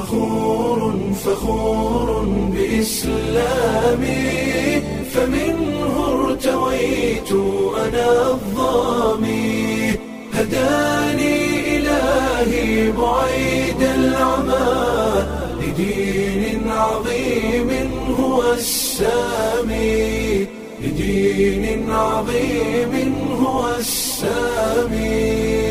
فخور فخور بإسلامي فمنه ارتويت أنا الظامي هداني إلهي بعيد العمى لدين عظيم هو السامي لدين عظيم هو السامي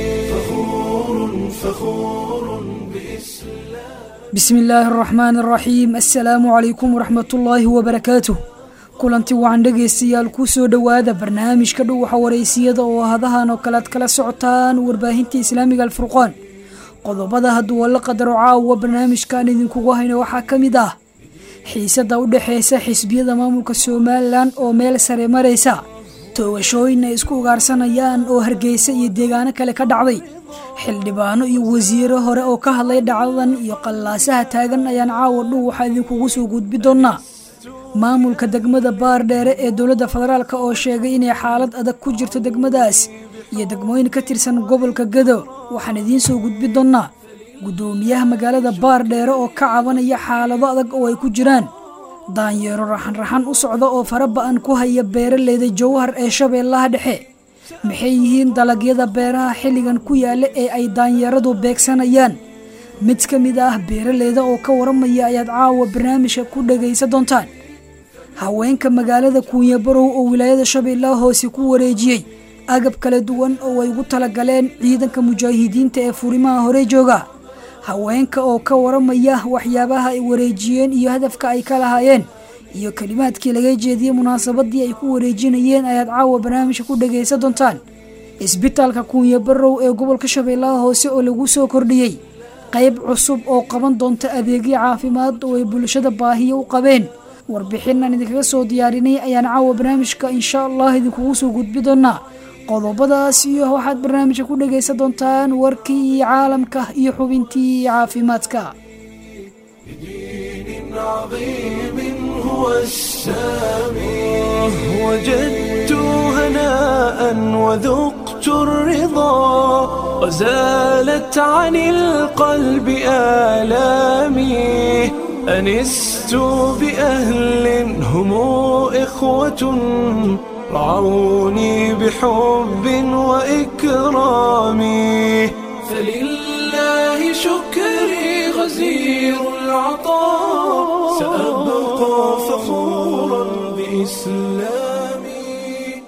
فخور فخور بإسلام bismi illaahi araxmaan araxiim assalaamu calaykum waraxmatullaahi wabarakaatuh kulanti wacan dhegaystayaal ku soo dhowaada barnaamijka dhuwaxa waraysiyada oo hadahan oo kale ad kala socotaan warbaahinta islaamiga alfurqaan qodobada hadduu alla qadaro caawa barnaamijkan idinkugu hayno waxaa ka mid ah xiisada u dhexeysa xisbiyada maamulka somalilan oo meel sare maraysa toogashooyin ay isku ugaarsanayaan oo hargeysa iyo deegaano kale ka dhacday xildhibaano iyo wasiiro hore oo ka hadlay dhacdadan iyo qallaasaha taagan ayaan caawa dhow waxaa idinkugu soo gudbi doonaa maamulka degmada baardheere ee dowladda federaalk oo sheegay inay xaalad adag ku jirto degmadaas iyo degmooyin ka tirsan gobolka gado waxaan idiin soo gudbi doonaa guddoomiyaha magaalada baardheere oo ka cabanaya xaalado adag oo ay ku jiraan daanyeero raxanraxan u socda oo fara ba-an ku haya beeraleyda jowhar ee shabeellaha dhexe maxay yihiin dalagyada beeraha xilligan ku yaalla ee ay daanyeeradu beegsanayaan mid ka mid ah beeraleyda oo ka waramaya ayaad caawa barnaamijka ku dhagaysa doontaan haweenka magaalada kuunyabarow oo wilaayada shabeellaha hoose ku wareejiyey agab kala duwan oo ay ugu talagaleen ciidanka mujaahidiinta ee furimaha hore jooga haweenka oo ka waramaya waxyaabaha ay wareejiyeen iyo hadafka ay ka lahaayeen iyo kelimaadkii laga jeediyey munaasabadii ay ku wareejinayeen ayaad caawa barnaamijka ku dhagaysa doontaan isbitaalka kuunya barow ee gobolka shabeellaha hoose oo lagu soo kordhiyey qayb cusub oo qaban doonta adeegyo caafimaad oo ay bulshada baahiyo u qabeen warbixinaan idinkaga soo diyaarinay ayaan caawa barnaamijka insha allah idinkugu soo gudbi doonaa qodobadaas iyo waxaad barnaamijka ku dhagaysa doontaan warkii caalamka iyo xubintii caafimaadka دين عظيم هو السامي وجدت هناء وذقت الرضا وزالت عن القلب آلامي أنست بأهل هم إخوة رعوني بحب وإكرام فلله شكري غزير العطاء سأبقى فخورا بإسلامي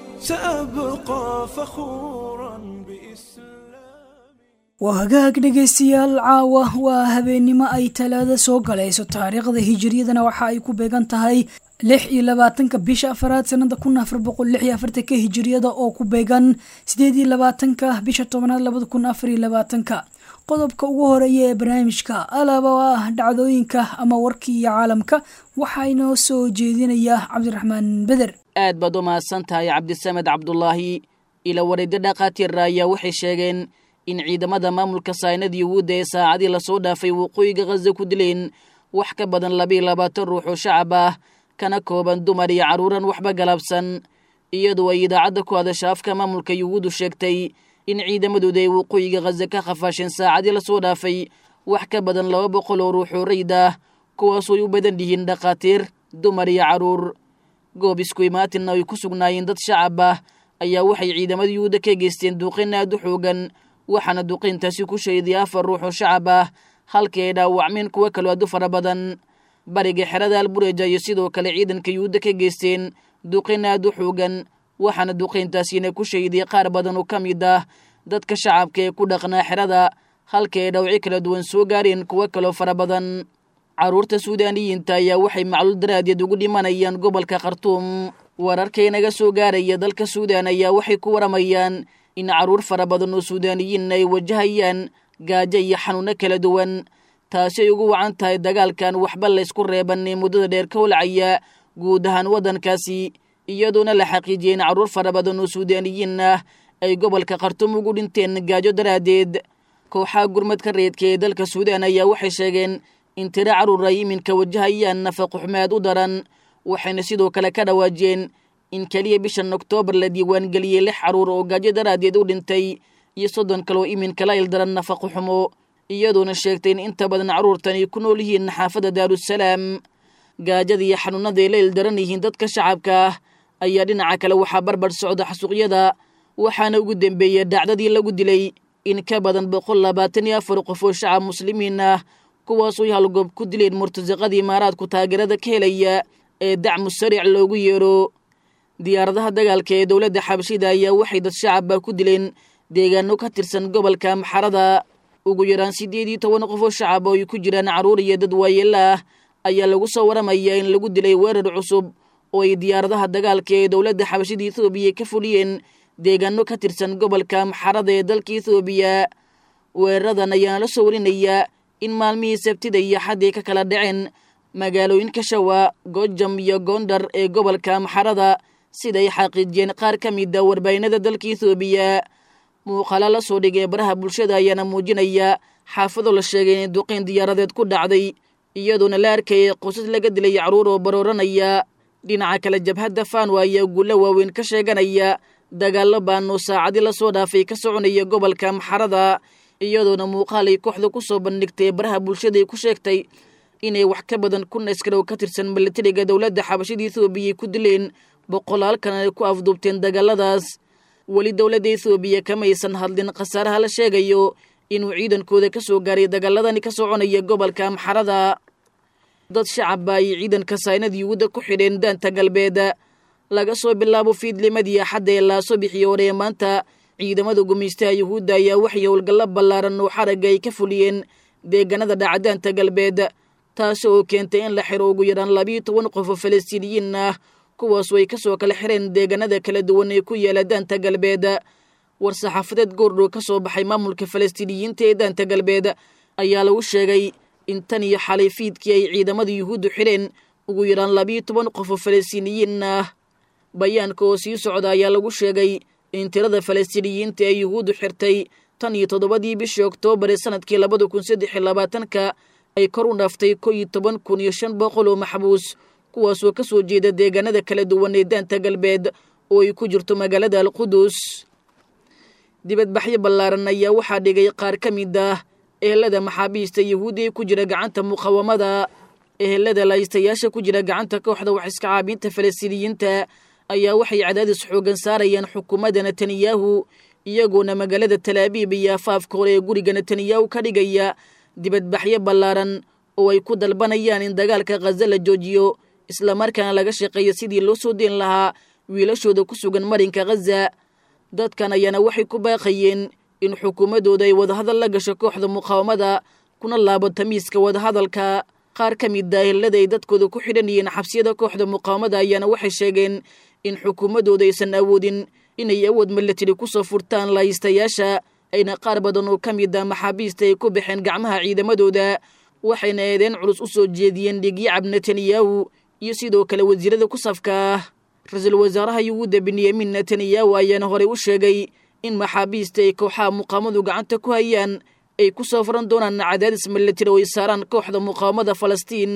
سأبقى فخورا بإسلامي waa hagaag dhegaystayaal caawa waa habeennimo ay talaada soo galayso taariikhda hijiriyadana waxa ay ku beegan tahay lix iyo labaatanka bisha afaraad sanada kun afar boqol lix iyo afartanka hijiriyada oo ku beegan sideed iyo labaatanka bisha tobanaad labada kun afar iyo labaatanka qodobka ugu horeeya ee barnaamijka alaaba oo ah dhacdooyinka ama warkii iyo caalamka waxaa inoo soo jeedinaya cabdiraxmaan beder aad baad u mahadsan tahay cabdisamed cabdulaahi ila wareedyo dhakhaatiira ayaa waxay sheegeen in ciidamada maamulka saynada yuhuudda ee saacadii lasoo dhaafay waqooyiga khaza ku dileen wax ka badan labiiyo labaatan ruux oo shacab ah kana kooban dumar iyo carruuran waxba galabsan iyadoo ay idaacadda ku hadasha afka maamulka yuhuuddu sheegtay in ciidamadooda ay waqooyiga khaza ka khafaasheen saacadii lasoo dhaafay wax ka badan laba boqol oo ruux oo rayd ah kuwaasoo ay u badan yihiin dhakhaatiir dumar iyo carruur goob isku imaatinna ay ku sugnaayeen dad shacab ah ayaa waxay ciidamada yuhuudda ka geysteen duuqin aad u xoogan waxaana duqayntaasi ku shayday afar ruux oo shacab ah halkii ay dhaawacmeen kuwo kaloo aad u fara badan bariga xerada albureja iyo sidoo kale ciidanka yuhuudda ka geysteen duqayn aad u xoogan waxaana duqayntaasina ku shayday qaar badan oo ka mid ah dadka shacabka ee ku dhaqnaa xerada halkii ay dhawci kala duwan soo gaareen kuwo kaloo fara badan carruurta suudaaniyiinta ayaa waxay macluul daraadeed ugu dhimanayaan gobolka khartuum wararkay naga soo gaaraya dalka suudaan ayaa waxay ku waramayaan in carruur fara badan oo suudaaniyiin ay wajahayaan gaajo iyo xanuuno kala duwan taasi ay ugu wacan tahay dagaalkan waxba laysku reeban ee muddada dheer ka holcaya guud ahaan waddankaasi iyadoona la xaqiijiyey in carruur fara badan oo suudaaniyiin ah ay gobolka khartuum ugu dhinteen gaajo daraaddeed kooxaha gurmadka reedka ee dalka suudaan ayaa waxay sheegeen in tiro carruur ay iminka wajahayaan nafaqo xumaad u daran waxayna sidoo kale ka dhawaajiyeen in keliya bishan oktoobar la diiwaangeliyey lix carruur oo gaajo daraaddeed u dhintay iyo soddon kaloo iminka la ildaran nafaqo xumo iyadoona sheegtay in inta badan carruurtan ay ku nool yihiin xaafadda daarusalaam gaajada iyo xanuunaday la ildaran yihiin dadka shacabka ah ayaa dhinaca kale waxaa barbar socda xasuuqyada waxaana ugu dembeeyey dhacdadii lagu dilay in ka badan boqol labaatan iyo afar qof oo shacab muslimiin ah kuwaasoo halgoob ku dileen murtasaqada imaaraadku taageerada ka helaya ee dacmu sariic loogu yeero diyaaradaha dagaalka ee dowladda xabashida ayaa waxay dad shacabba ku dileen deegaano ka tirsan gobolka maxarada ugu yaraan siddeed iyo toban qof oo shacab oo ay ku jiraan carruur iyo dad waayeela ah ayaa lagu soo waramayaa in lagu dilay weerar cusub oo ay diyaaradaha dagaalka ee dowladda xabashida ethoobiya ka fuliyeen deegaano ka tirsan gobolka maxarada ee dalka ethoobiya weeraradan ayaana la soo warinayaa in maalmihii sabtida iyo xaddii ka kala dhaceen magaalooyinka shawa gojam iyo gondar ee gobolka maxarada siday xaqiijiyeen qaar ka mida warbaahinada dalka ethoobiya muuqaala la soo dhigay baraha bulshada ayaana muujinaya xaafado la sheegay inay duqeyn diyaaradeed ku dhacday iyadoona la arkayay qosas laga dilay carruur oo barooranaya dhinaca kale jabhadda faanwa ayaa guulo waaweyn ka sheeganaya dagaallo baanoo saacadii lasoo dhaafay ka soconaya gobolka maxarada iyadoona muuqaal ay kooxda ku soo bandhigtay baraha bulshadaay ku sheegtay inay wax ka badan kun askar oo ka tirsan milatariga dowladda xabashada ethoobiya ku dileen boqolaalkan ay ku afduubteen dagaaladaas weli dowladda ethoobiya kamaysan hadlin khasaaraha la sheegayo inuu ciidankooda ka soo gaaray dagaaladani ka soconaya gobolka maxarada dad shacabba ay ciidanka saynad yuhuudda ku xidheen daanta galbeed laga soo bilaabo fiidlimadii axadda ee laaso bixiyo horee maanta ciidamada gumaystaha yuhuudda ayaa waxay howlgallo ballaaran oo xaragga ay ka fuliyeen deegaanada dhacdaanta galbeed taasi oo keentay in la xiro ugu yaraan labiiyo toban qof oo falastiiniyiin ah kuwaasoo ay ka soo kala xireen deegaanada kala duwan ee ku yaala daanta galbeed war-saxaafadeed goordhow ka soo baxay maamulka falastiiniyiinta ee daanta galbeed ayaa lagu sheegay in tan iyo xalay fiidkii ay ciidamada yuhuuddu xidheen ugu yaraan labiiyo toban qof oo falastiiniyiin ah bayaanka oo sii socda ayaa lagu sheegay in tirada falastiiniyiinta ee yuhuuddu xirtay tan iyo toddobadii bishii oktoobar ee sanadkii labada kun saddex iyo labaatanka ay kor u dhaaftay ko iyo toban kun iyo shan boqol oo maxbuus kuwaasoo ka soo jeeda deegaanada kala duwan ee daanta galbeed oo ay ku jirto magaalada alqudus dibadbaxyo ballaaran ayaa waxaa dhigay qaar ka mid ah ehelada maxaabiista yuhuudi ee ku jira gacanta muqawamada ehelada laystayaasha ku jira gacanta kooxda wax iska caabinta falastiiniyiinta ayaa waxay cadaadis xoogan saarayaan xukuumadda netanyahu iyagoona magaalada talaabiib iyo afaafka hore ee guriga netanyahu ka dhigaya dibadbaxyo ballaaran oo ay ku dalbanayaan in dagaalka khaza la joojiyo islamarkaana laga shaqeeyo sidii loo soo deen lahaa wiilashooda ku sugan marinka khaza dadkan ayaana waxay ku baaqayeen in xukuumaddooda ay wadahadal la gasho kooxda muqaawamada kuna laabo tamiiska wadahadalka qaar ka mid a ehelada ay dadkooda ku xidhan yihiin xabsiyada kooxda muqaawamada ayaana waxay sheegeen in xukuumaddooda aysan awoodin inay awood milatari ku soo furtaan laystayaasha ayna qaar badan oo ka mid a maxaabiista ay ku baxeen gacmaha ciidamadooda waxayna eedeen culus u soo jeediyeen dhigyacab netanyahu iyo sidoo kale wasiirada ku safka ah ra-iisul wasaaraha yuhuudda benyamin netanyahu ayaana horey u sheegay in maxaabiista ay kooxaha muqaamadu gacanta ku hayaan ay ku soo furan doonaan cadaadis milatari oo ay saaraan kooxda muqaawamada falastiin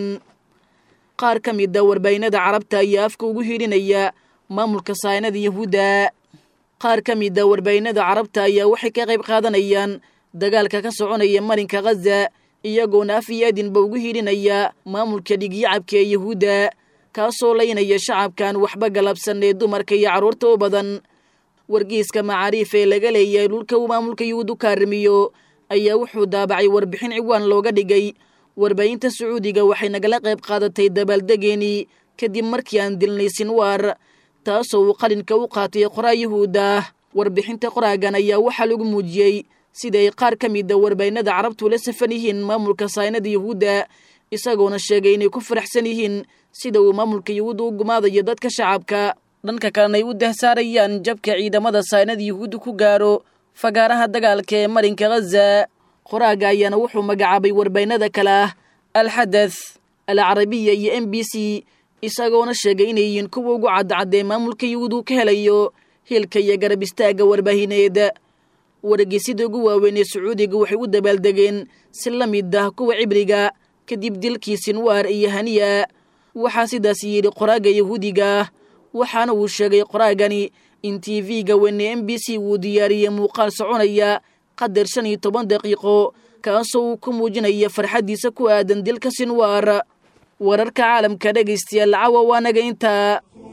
qaar ka mid a warbaahinada carabta ayaa afka ugu hiidhinaya maamulka saynada yahuudda qaar ka mid a warbaahinada carabta ayaa waxay ka qayb qaadanayaan dagaalka ka soconaya marinka khaza iyagoona af iyo adinba ugu hiidhinaya maamulka dhigyacabka ee yahuudda kaasoo laynaya shacabkan waxba galabsan ee dumarka iyo carruurta u badan wargeyska macaariif ee laga leeyahay dhulka uu maamulka yuhuud u kaarimiyo ayaa wuxuu daabacay warbixin ciwaan looga dhigay warbaahinta sacuudiga waxay nagala qayb qaadatay dabaaldegeenii kadib markii aan dilnay sinwaar taasoo uu qalinka u qaatay qoraa yuhuudda warbixinta qoraagan ayaa waxaa lagu muujiyey sida ay qaar ka mid a warbaahinada carabtu la safan yihiin maamulka saynada yuhuudda isagoona sheegay inay ku faraxsan yihiin sida uu maamulka yuhuudda u gumaadayo dadka shacabka dhanka kalena ay u dahsaarayaan jabka ciidamada saynada yuhuudda ku gaaro fagaaraha dagaalka ee marinka khaza qoraaga ayaana wuxuu magacaabay warbaahinada kale ah alxadath alcarabiya iyo m b c isagoona sheegay inay yihiin kuwa ugu cadcadee maamulka yuhuud uu ka helayo hilka iyo garab istaagga warbaahineed wargeysida ugu waaweyn ee sacuudiga waxay u dabaaldegeen si la mid ah kuwa cibriga kadib dilkii sinwaar iyo haniya waxaa sidaas yidhi qoraaga yahuudiga waxaana uu sheegay qoraagani in t v-ga weyne m b c wuu diyaariyey muuqaal soconaya qadar shan iyo toban daqiiqo kaasoo uu ku muujinaya farxaddiisa ku aadan dilka sinwaar wararka caalamka dhegaystayaal cawa waanaga intaa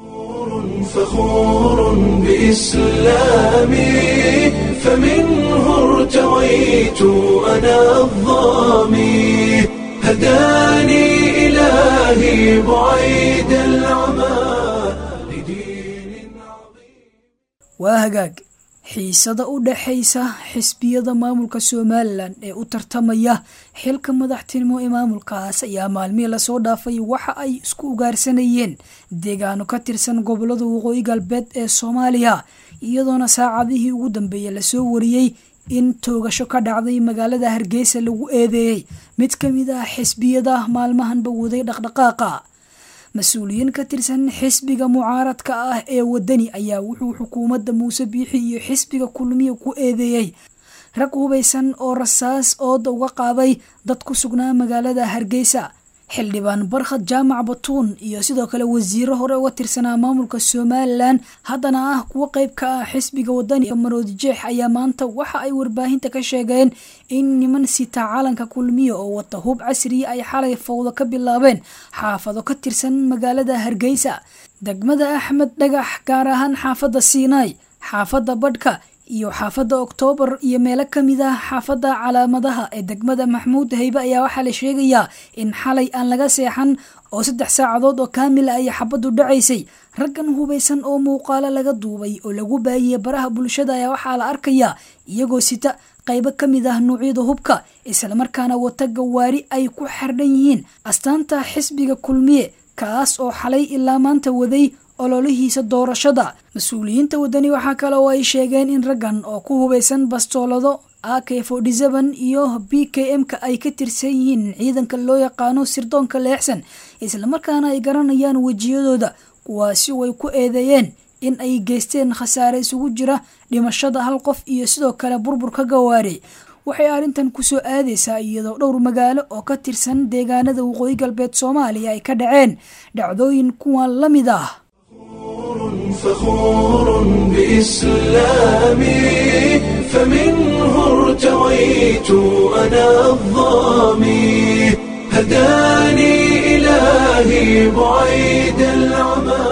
فخور بإسلامي فمنه ارتويت أنا الظامي هداني إلهي بعيد العمى لدين عظيم waa hagaag xiisada u dhaxaysa xisbiyada maamulka somalilan ee u tartamaya xilka madaxtinimo ee maamulkaas ayaa maalmihii lasoo dhaafay waxa ay isku ugaarsanayeen deegaano ka tirsan gobolada waqooyi galbeed ee soomaaliya iyadoona saacadihii ugu dambeeyey lasoo wariyey in toogasho ka dhacday magaalada hargeysa lagu eedeeyey mid ka mid ah xisbiyada maalmahanba waday dhaqdhaqaaqa mas-uuliyiin ka tirsan xisbiga mucaaradka ah ee wadani ayaa wuxuu xukuumadda muuse biixi iyo xisbiga kulmiya ku eedeeyey rag hubaysan oo rasaas ooda uga qaaday dad ku sugnaa magaalada hargeysa xildhibaan barkhad jaamac batuun iyo sidoo kale wasiiro hore uga tirsanaa maamulka somalilan haddana ah kuwo qeyb ka ah xisbiga wadani maroodi jeex ayaa maanta waxa ay warbaahinta ka sheegeen in niman sita calanka kulmiya oo wata hub casriya ay xalay fowdo ka bilaabeen xaafado ka tirsan magaalada hargeysa degmada axmed dhagax gaar ahaan xaafadda siinaay xaafadda badhka iyo xaafadda oktoobar iyo meelo ka mid ah xaafadda calaamadaha ee degmada maxmuud haybe ayaa waxaa la sheegayaa in xalay aan laga seexan oo saddex saacadood oo kaamila ay xabaddu dhacaysay raggan hubaysan oo muuqaalo laga duubay oo lagu baahiyey baraha bulshada ayaa waxaa la arkayaa iyagoo sita qaybo ka mid ah nuucyada hubka islamarkaana wata gawaari ay ku xardhan yihiin astaanta xisbiga kulmiye kaas oo xalay ilaa maanta waday ololihiisa doorashada mas-uuliyiinta wadani waxaa kale oo ay sheegeen in raggan oo ku hubaysan bastoolado a k forty-seven iyo b k m-ka ay ka tirsan yihiin ciidanka loo yaqaano sirdoonka leexsan islamarkaana ay garanayaan wejiyadooda kuwaasi oo ay ku eedeeyeen in ay geysteen khasaare isugu jira dhimashada hal qof iyo sidoo kale burburka gawaari waxay arrintan kusoo aadaysaa iyadoo dhowr magaalo oo ka tirsan deegaanada waqooyi galbeed soomaaliya ay ka dhaceen dhacdooyin kuwan la mid ah فخور بإسلامي فمنه ارتويت أنا الظامي هداني إلهي بعيد العمى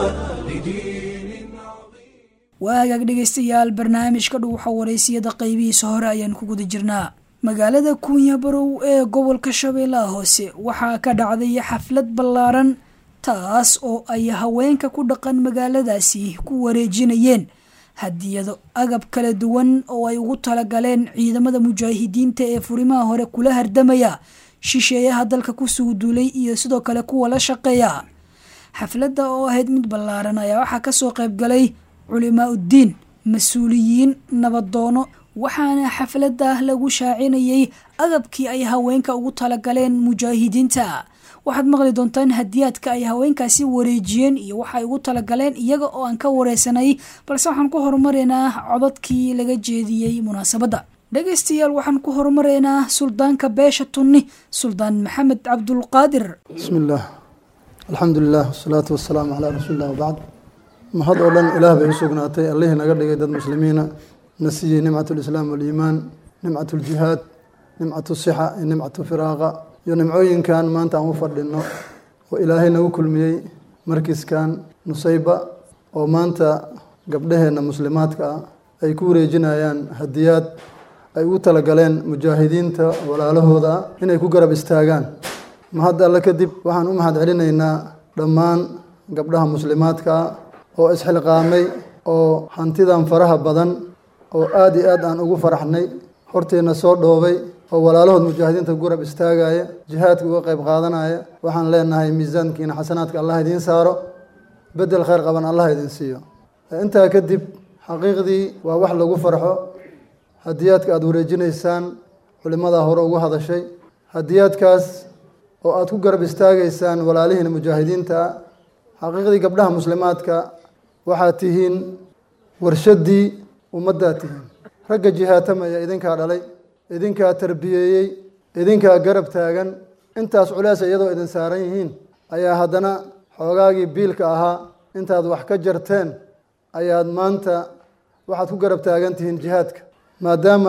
لدين عظيم waagaag dhegaystayaal barnaamijka dhuuxa waraysiyada qaybihiisa hore ayaan ku guda jirnaa magaalada kuunya barow ee gobolka shabeellaha hoose waxaa ka dhacday xaflad ballaaran taas oo ay haweenka ku dhaqan magaaladaasi ku wareejinayeen hadiyado agab kala duwan oo ay ugu talagaleen ciidamada mujaahidiinta ee furimaha hore kula hardamaya shisheeyaha dalka kusoo duulay iyo sidoo kale kuwa la shaqeeya xafladda oo ahayd mid ballaaran ayaa waxaa kasoo qayb galay culimaa uddiin mas-uuliyiin nabadoono waxaana xafladda lagu shaacinayay agabkii ay haweenka ugu talagaleen mujaahidiinta waxaad maqli doontaan hadiyaadka ay haweenkaasi wareejiyeen iyo waxaay ugu talagaleen iyaga oo aan ka wareysanay balse waxaan ku horumareynaa codadkii laga jeediyey munaasabadda dhegaystayaal waxaan ku horumareynaa suldaanka beesha tunni suldaan maxamed cabdulqaadir بسم الله الحمد لله والصلاة والسلام على رسول الله وبعد mahad oo dhan ilaah bay u sugnaatay allihii naga dhigay dad muslimiina na siiyey nimcat lislaam waliimaan nimcat ljihaad nimcat sixa iyo nimcat firaaqa iyo nimcooyinkan maanta aan u fadhino oo ilaahay nagu kulmiyey markiskan nusayba oo maanta gabdhaheenna muslimaadka ah ay ku wareejinayaan hadiyaad ay ugu talagaleen mujaahidiinta walaalahooda ah inay ku garab istaagaan mahad alle kadib waxaan u mahad celinaynaa dhammaan gabdhaha muslimaadka ah oo isxilqaamay oo hantidan faraha badan oo aada iyo aad aan ugu faraxnay horteenna soo dhoobay oo walaalahood mujaahidiinta gurab istaagaya jihaadka uga qayb qaadanaya waxaan leenahay miisaankiina xasanaadka allah idiin saaro bedel khayr qaban allah idin siiyo intaa kadib xaqiiqdii waa wax lagu farxo hadiyaadka aada wareejinaysaan culimadaa hore ugu hadashay hadiyaadkaas oo aada ku garab istaagaysaan walaalihiina mujaahidiinta ah xaqiiqdii gabdhaha muslimaadka waxaad tihiin warshaddii ummaddaad tihiin ragga jihaatamaya idinkaa dhalay idinkaa tarbiyeeyey idinkaa garab taagan intaas culeesa iyadoo idin saaran yihiin ayaa haddana xoogaagii biilka ahaa intaad wax ka jarteen ayaad maanta waxaad ku garab taagan tihiin jihaadka maadaama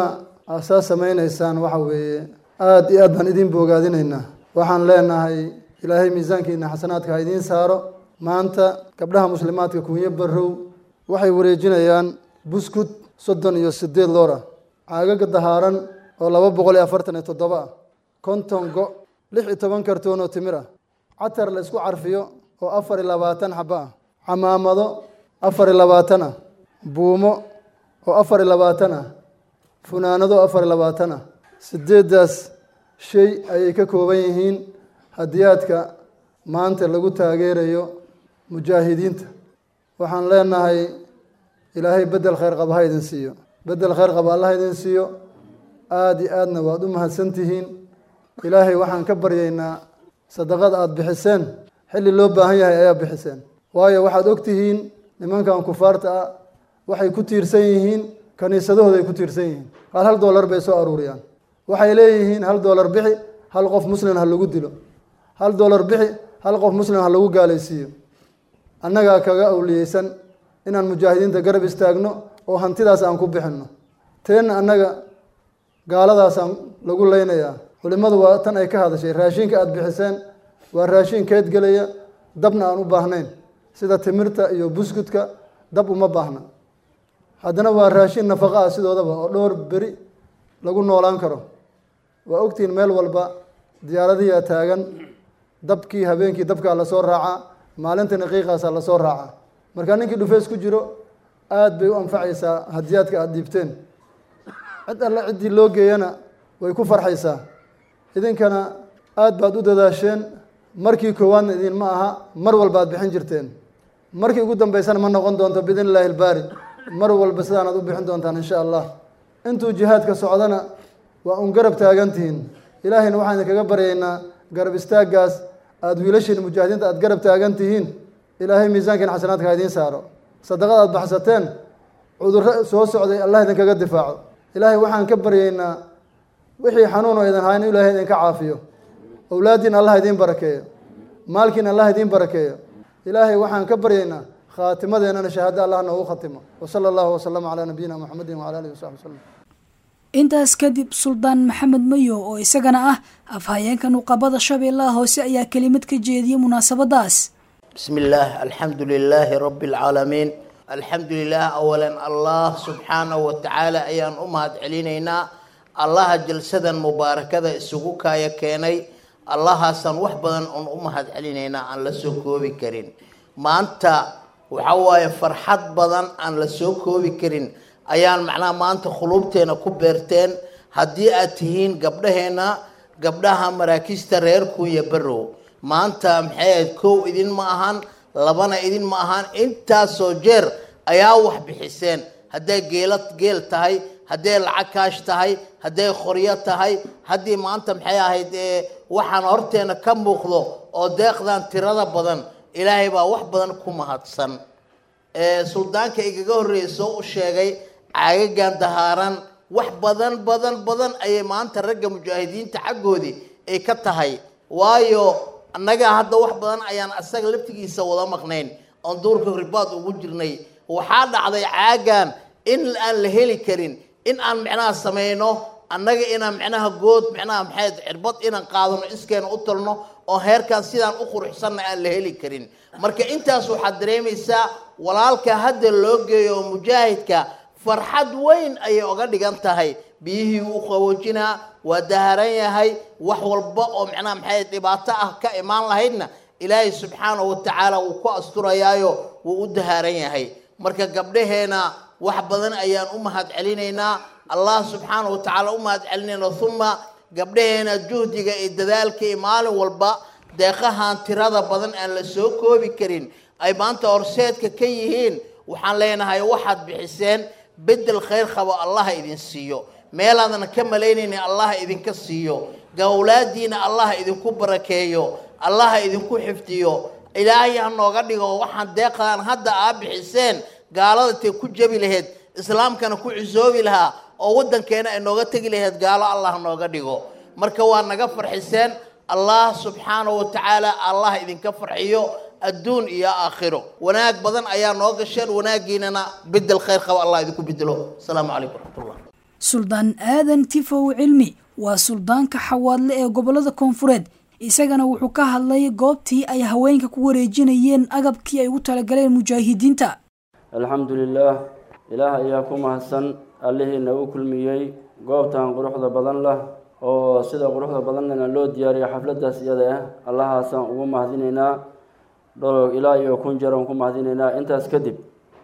aad saa samaynaysaan waxa weeye aada iyo aad baan idin boogaadinaynaa waxaan leenahay ilaahay miisaankiina xasanaadka ha idiin saaro maanta gabdhaha muslimaadka kunyo barrow waxay wareejinayaan buskud soddon iyo siddeed loor ah caagaga dahaaran oo laba boqol iyo afartan iyo toddoba ah konton go lix iyo toban kartoon oo timir ah catar la isku carfiyo oo afar iyo labaatan xaba ah camaamado afar iyo labaatan ah buumo oo afar iyo labaatan ah funaanado afar iyo labaatan ah sideeddaas shay ayay ka kooban yihiin hadiyaadka maanta lagu taageerayo mujaahidiinta waxaan leenahay ilaahay bedel khayr qaba ha idin siiyo bedel khayr qaba allah idin siiyo aada iyo aadna waad u mahadsantihiin ilaahay waxaan ka baryaynaa sadaqada aada bixiseen xilli loo baahan yahay ayaa bixiseen waayo waxaad ogtihiin nimankan kufaarta ah waxay ku tiirsan yihiin kaniisadahooda ay ku tiirsan yihiin hal hal doolar bay soo aruuriyaan waxay leeyihiin hal doolar bixi hal qof muslim ha lagu dilo hal doolar bixi hal qof muslim ha lagu gaalaysiiyo annagaa kaga awliyeysan inaan mujaahidiinta garab istaagno oo hantidaas aan ku bixinno teenna annaga gaaladaasaan lagu leynayaa culimmadu waa tan ay ka hadashay raashinka aada bixiseen waa raashin keed gelaya dabna aan u baahnayn sida timirta iyo buskudka dab uma baahna haddana waa raashin nafaqa ah sidoodaba oo dhowr beri lagu noolaan karo waa ogtihiin meel walba diyaaradiyaa taagan dabkii habeenkii dabkaa lasoo raacaa maalintina qiiqaasaa lasoo raacaa marka ninkii dhufeys ku jiro aada bay u anfacaysaa hadiyaadka aada dhiibteen cid alle ciddii loo geeyana way ku farxaysaa idinkana aada baad u dadaasheen markii koowaadna idinma aha mar walba ad bixin jirteen markii ugu dambeysana ma noqon doonto biidn illaahi ilbaari mar walba sidaanaad u bixin doontaan insha allah intuu jihaadka socdana waa un garab taagantihiin ilaahayna waxaan idinkaga baryaynaa garab istaaggaas aada wiilashiin mujaahidiinta aada garab taagan tihiin ilaahay miisaankiin xasanaadka ha idiin saaro sadaqada aada baxsateen cudurro soo socday allah idinkaga difaaco ilaahay waxaan ka baryaynaa wixii xanuun oo idin hayn ilaahay idinka caafiyo owlaaddiin allah idiin barakeeyo maalkiin allah idiin barakeeyo ilaahay waxaan ka baryaynaa khaatimadeennana shahaado allah noogu khatimo wasala allahu wasalama calaa nabiyina muxamedin wacala alihi wasaxbi wasalam intaas kadib suldaan maxamed mayo oo isagana ah afhayeenka nuqabada shabeellaha hoose ayaa kelimad ka jeediyey munaasabadaas بسم الله الحمد لله رب العالمين الحمد لله أولا الله سبحانه وتعالى أيان أمهد علينا الله جلسدا مباركة السقوكا يكيني الله سن وحبدا أن أمهد علينا أن لسوكو بكرين ما أنت وحواي فرحات بدن أن لسوكو بكرين أيان معناه ما أنت خلوبتين كبرتين هدي أتهين قبلهنا قبلها مراكز تريركو يبرو maanta maxay kow idin ma ahan labana idin ma ahan intaasoo jeer ayaa wax bixiseen hadday geela geel tahay hadday lacag kaash tahay hadday qoryo tahay haddii maanta maxay ahayd waxaan horteena ka muuqdo oo deeqdan tirada badan ilaahay baa wax badan ku mahadsan suldaanka igaga horreysoo u sheegay caagagan dahaaran wax badan badan badan ayay maanta ragga mujaahidiinta xaggoodii ay ka tahay waayo annaga hadda wax badan ayaan asaga laftigiisa wada maqnayn oon duurka ribaad ugu jirnay waxaa dhacday caagan in aan la heli karin in aan micnaha samayno annaga inaan micnaha good micnaha maxayd cirbad inaan qaadano iskeena u talno oo heerkaan sidaan u quruxsanna aan la heli karin marka intaas waxaad dareemaysaa walaalka hadda loo geeyo oo mujaahidka farxad weyn ayay oga dhigan tahay biyihii wuu qaboojinaa waa daharan yahay wax walba oo macnaha maxay dhibaato ah ka imaan lahaydna ilaahay subxaanahu watacaala wuu ku asturayaayo wuu u dahaaran yahay marka gabdhaheena wax badan ayaan u mahad celinaynaa allah subxaanahu watacaala u mahad celinayna uma gabdhaheena juhdiga iyo dadaalka iyo maalin walba deeqahan tirada badan aan la soo koobi karin ay maanta horseedka ka yihiin waxaan leenahay waxaad bixiseen bedel khayr qabo allah idin siiyo meelaadana ka malaynayna allah idinka siiyo gawlaadiina allah idinku barakeeyo allah idinku xifdiyo ilaahay ha nooga dhigo waxaan deeqdaan hadda aa bixiseen gaalada tay ku jabi lahayd islaamkana ku cusoobi lahaa oo waddankeena ay nooga tegi lahayd gaalo allah nooga dhigo marka waa naga farxiseen allah subxaanahu watacaala allah idinka farxiyo adduun iyo aakhiro wanaag badan ayaa noo gasheen wanaaggiinana bedel khayr qaba allah idinku bedelo asalaamu calaykum waraxmatullah suldaan aadan tifow cilmi waa suldaanka xawaadle ee gobolada koonfureed isagana wuxuu ka hadlay goobtii ay haweenka ku wareejinayeen agabkii ay ugu talagaleen mujaahidiinta alxamdu lilaah ilaah ayaa ku mahadsan allihii nagu kulmiyey goobtan quruxda badan lah oo sida quruxda badannana loo diyaariyo xafladaas iyada ah allahaasaan ugu mahadinaynaa dholow ilaa iyo kun jaran ku mahadinaynaa intaas kadib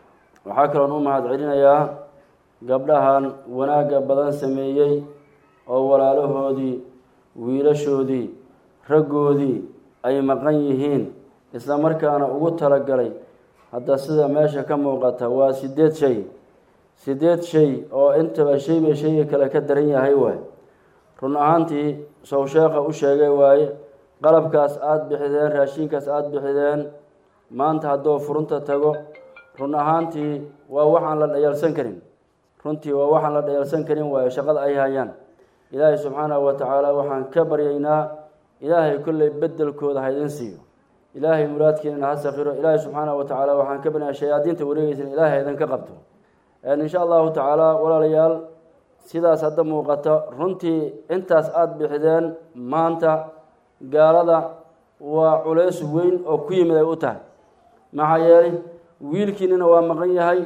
waxaa kaloon u mahad celinayaa gabdhahan wanaagga badan sameeyey oo walaalahoodii wiilashoodii raggoodii ay maqan yihiin isla markaana ugu talagalay hadda sida meesha ka muuqata waa sideed shay sideed shay oo intaba shayba shayga kale ka daran yahay waay run ahaantii sow sheekha u sheegay waaye qalabkaas aada bixideen raashiinkaas aada bixideen maanta hadduu furunta tago run ahaantii waa waxaan la dhayalsan karin runtii waa waxaan la dhayalsan karin waayo shaqada ay hayaan ilaahay subxaanahu wa tacaala waxaan ka baryaynaa ilaahay kolley bedelkooda ha idin siiyo ilaahay muraadkiinana ha sakiro ilaahay subxaanahu wa tacaala waxaan ka baryaynaa shayaadiinta wareegeysan ilaahay ha idinka qabto insha allahu tacaala walaalayaal sidaas hadda muuqata runtii intaas aada bixideen maanta gaalada waa culays weyn oo ku yimid ay u tahay maxaa yeelay wiilkiinina waa maqan yahay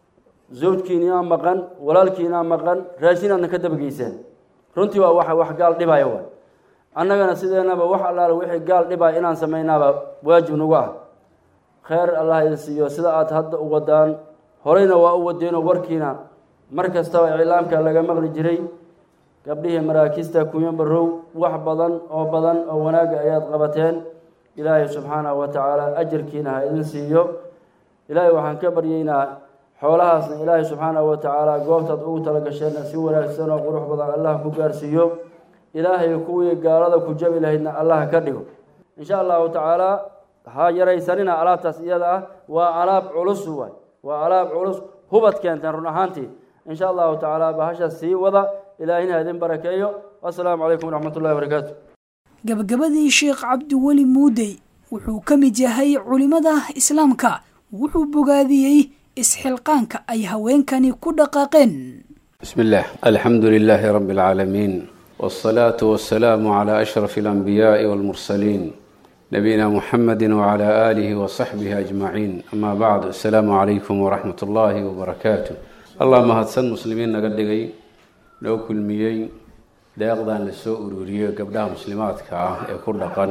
zawjkiinaa maqan walaalkiinaa maqan raashinaadna ka dabageyseen runtii waa wax wax gaal dhibaya waay annagana sideenaba wax allaale wixii gaal dhibaya inaan samaynaaba waajib nagu ah kheyr allah idin siiyo sida aada hadda u wadaan horeyna waa u wadeenoo warkiina mar kastaba iclaamka laga maqli jiray gabdhihii maraakiista kunyo barow wax badan oo badan oo wanaagga ayaad qabateen ilaahay subxaanahu wa tacaala ajarkiina ha idin siiyo ilaahay waxaan ka baryaynaa xoolahaasna ilaahay subxaanahu wa tacaala goobtaad ugu talagasheenna si wanaagsan oo qurux badan allah ku gaarsiiyo ilaahay kuwii gaalada ku jabi lahaydna allah ka dhigo insha allahu tacaala ha yaraysanina alaabtaas iyada ah waa alaab culus waay waa alaab culus hubad keenteen run ahaantii insha allahu tacaala bahasha sii wada ilaahina ha idin barakeeyo assalaamu calaykum waraxmat ullahi barakaatu gabagabadii sheekh cabdiweli muudey wuxuu ka mid yahay culimada islaamka wuxuu bogaadiyey isxilqaanka ay haweenkani ku dhaqaaqeen بسم الله الحمد لله رب العالمين والصلاة والسلام على أشرف الأنبياء والمرسلين نبينا محمد وعلى آله وصحبه أجمعين أما بعد السلام عليكم ورحمة الله وبركاته اللهم هدسن مسلمين نقدقي لو كل ميي deeqdan la soo ururiyey gabdhaha muslimaadka ah ee ku dhaqan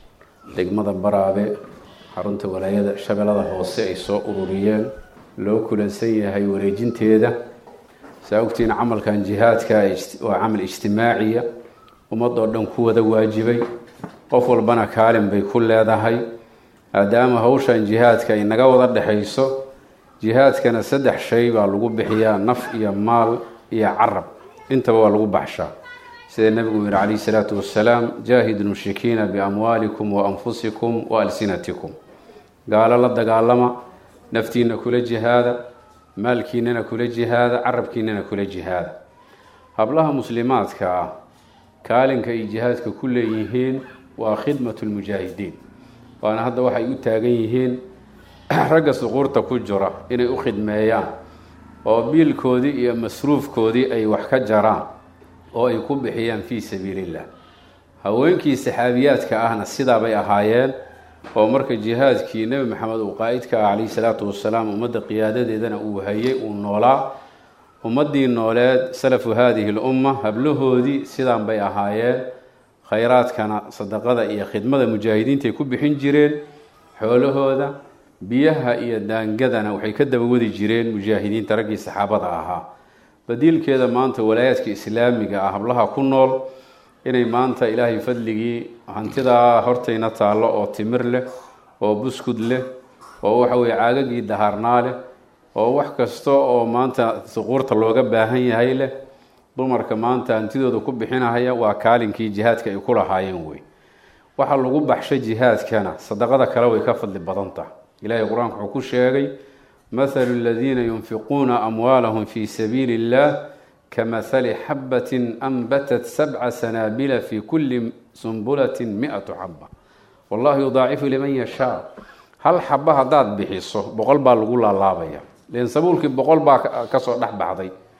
degmada baraabe xarunta walaayada shabeellada hoose ay soo ururiyeen loo kulansan yahay wareejinteeda saa ogtiin camalkan jihaadka waa camal ijtimaaciya ummadoo dhan ku wada waajibay qof walbana kaalin bay ku leedahay maadaama hawshan jihaadka ay naga wada dhexayso jihaadkana saddex shay baa lagu bixiyaa naf iyo maal iyo carab intaba waa lagu baxshaa sida nabigu yihi calayh salaatu wasalaam jaahidu lmushrikiina biamwaalikum wa anfusikum wa alsinatikum gaalo la dagaalama naftiina kula jihaada maalkiinana kula jihaada carabkiinana kula jihaada hablaha muslimaadka ah kaalinka ay jihaadka ku leeyihiin waa khidmatu lmujaahidiin waana hadda waxay u taagan yihiin ragga suquurta ku jira inay u khidmeeyaan oo biilkoodii iyo masruufkoodii ay wax ka jaraan oo ay ku bixiyaan fii sabiilillah haweenkii saxaabiyaadka ahna sidaabay ahaayeen oo marka jihaadkii nebi maxamed uu qaa-idka ah calayhi salaatu wasalaam ummadda qiyaadadeedana uu hayay uu noolaa ummaddii nooleed salafu haadihi lumma hablahoodii sidaan bay ahaayeen khayraadkana sadaqada iyo khidmada mujaahidiintaay ku bixin jireen xoolahooda biyaha iyo daangadana waxay ka daba wadi jireen mujaahidiinta raggii saxaabada ahaa badiilkeeda maanta walaayaadka islaamiga ah hablaha ku nool inay maanta ilaahay fadligii hantidaa hortayna taallo oo timir leh oo buskud leh oo waxa weye caagagii daharnaa leh oo wax kasta oo maanta suquurta looga baahan yahay leh dumarka maanta hantidooda ku bixinahaya waa kaalinkii jihaadka ay ku lahaayeen wey waxa lagu baxsho jihaadkana sadaqada kale way ka fadli badan tahay ilaahay qur-aanka wuxuu ku sheegay mathalu aladiina yunfiquuna amwaalahum fi sabiili illah kamahali xabatin anbatat sabca sanaabila fi kuli sumbulatin mi-atu xaba wallahu yudaacifu liman yashaa hal xaba haddaad bixiso boqol baa lagu laalaabaya len sabuulkii boqol baa kasoo dhex baxday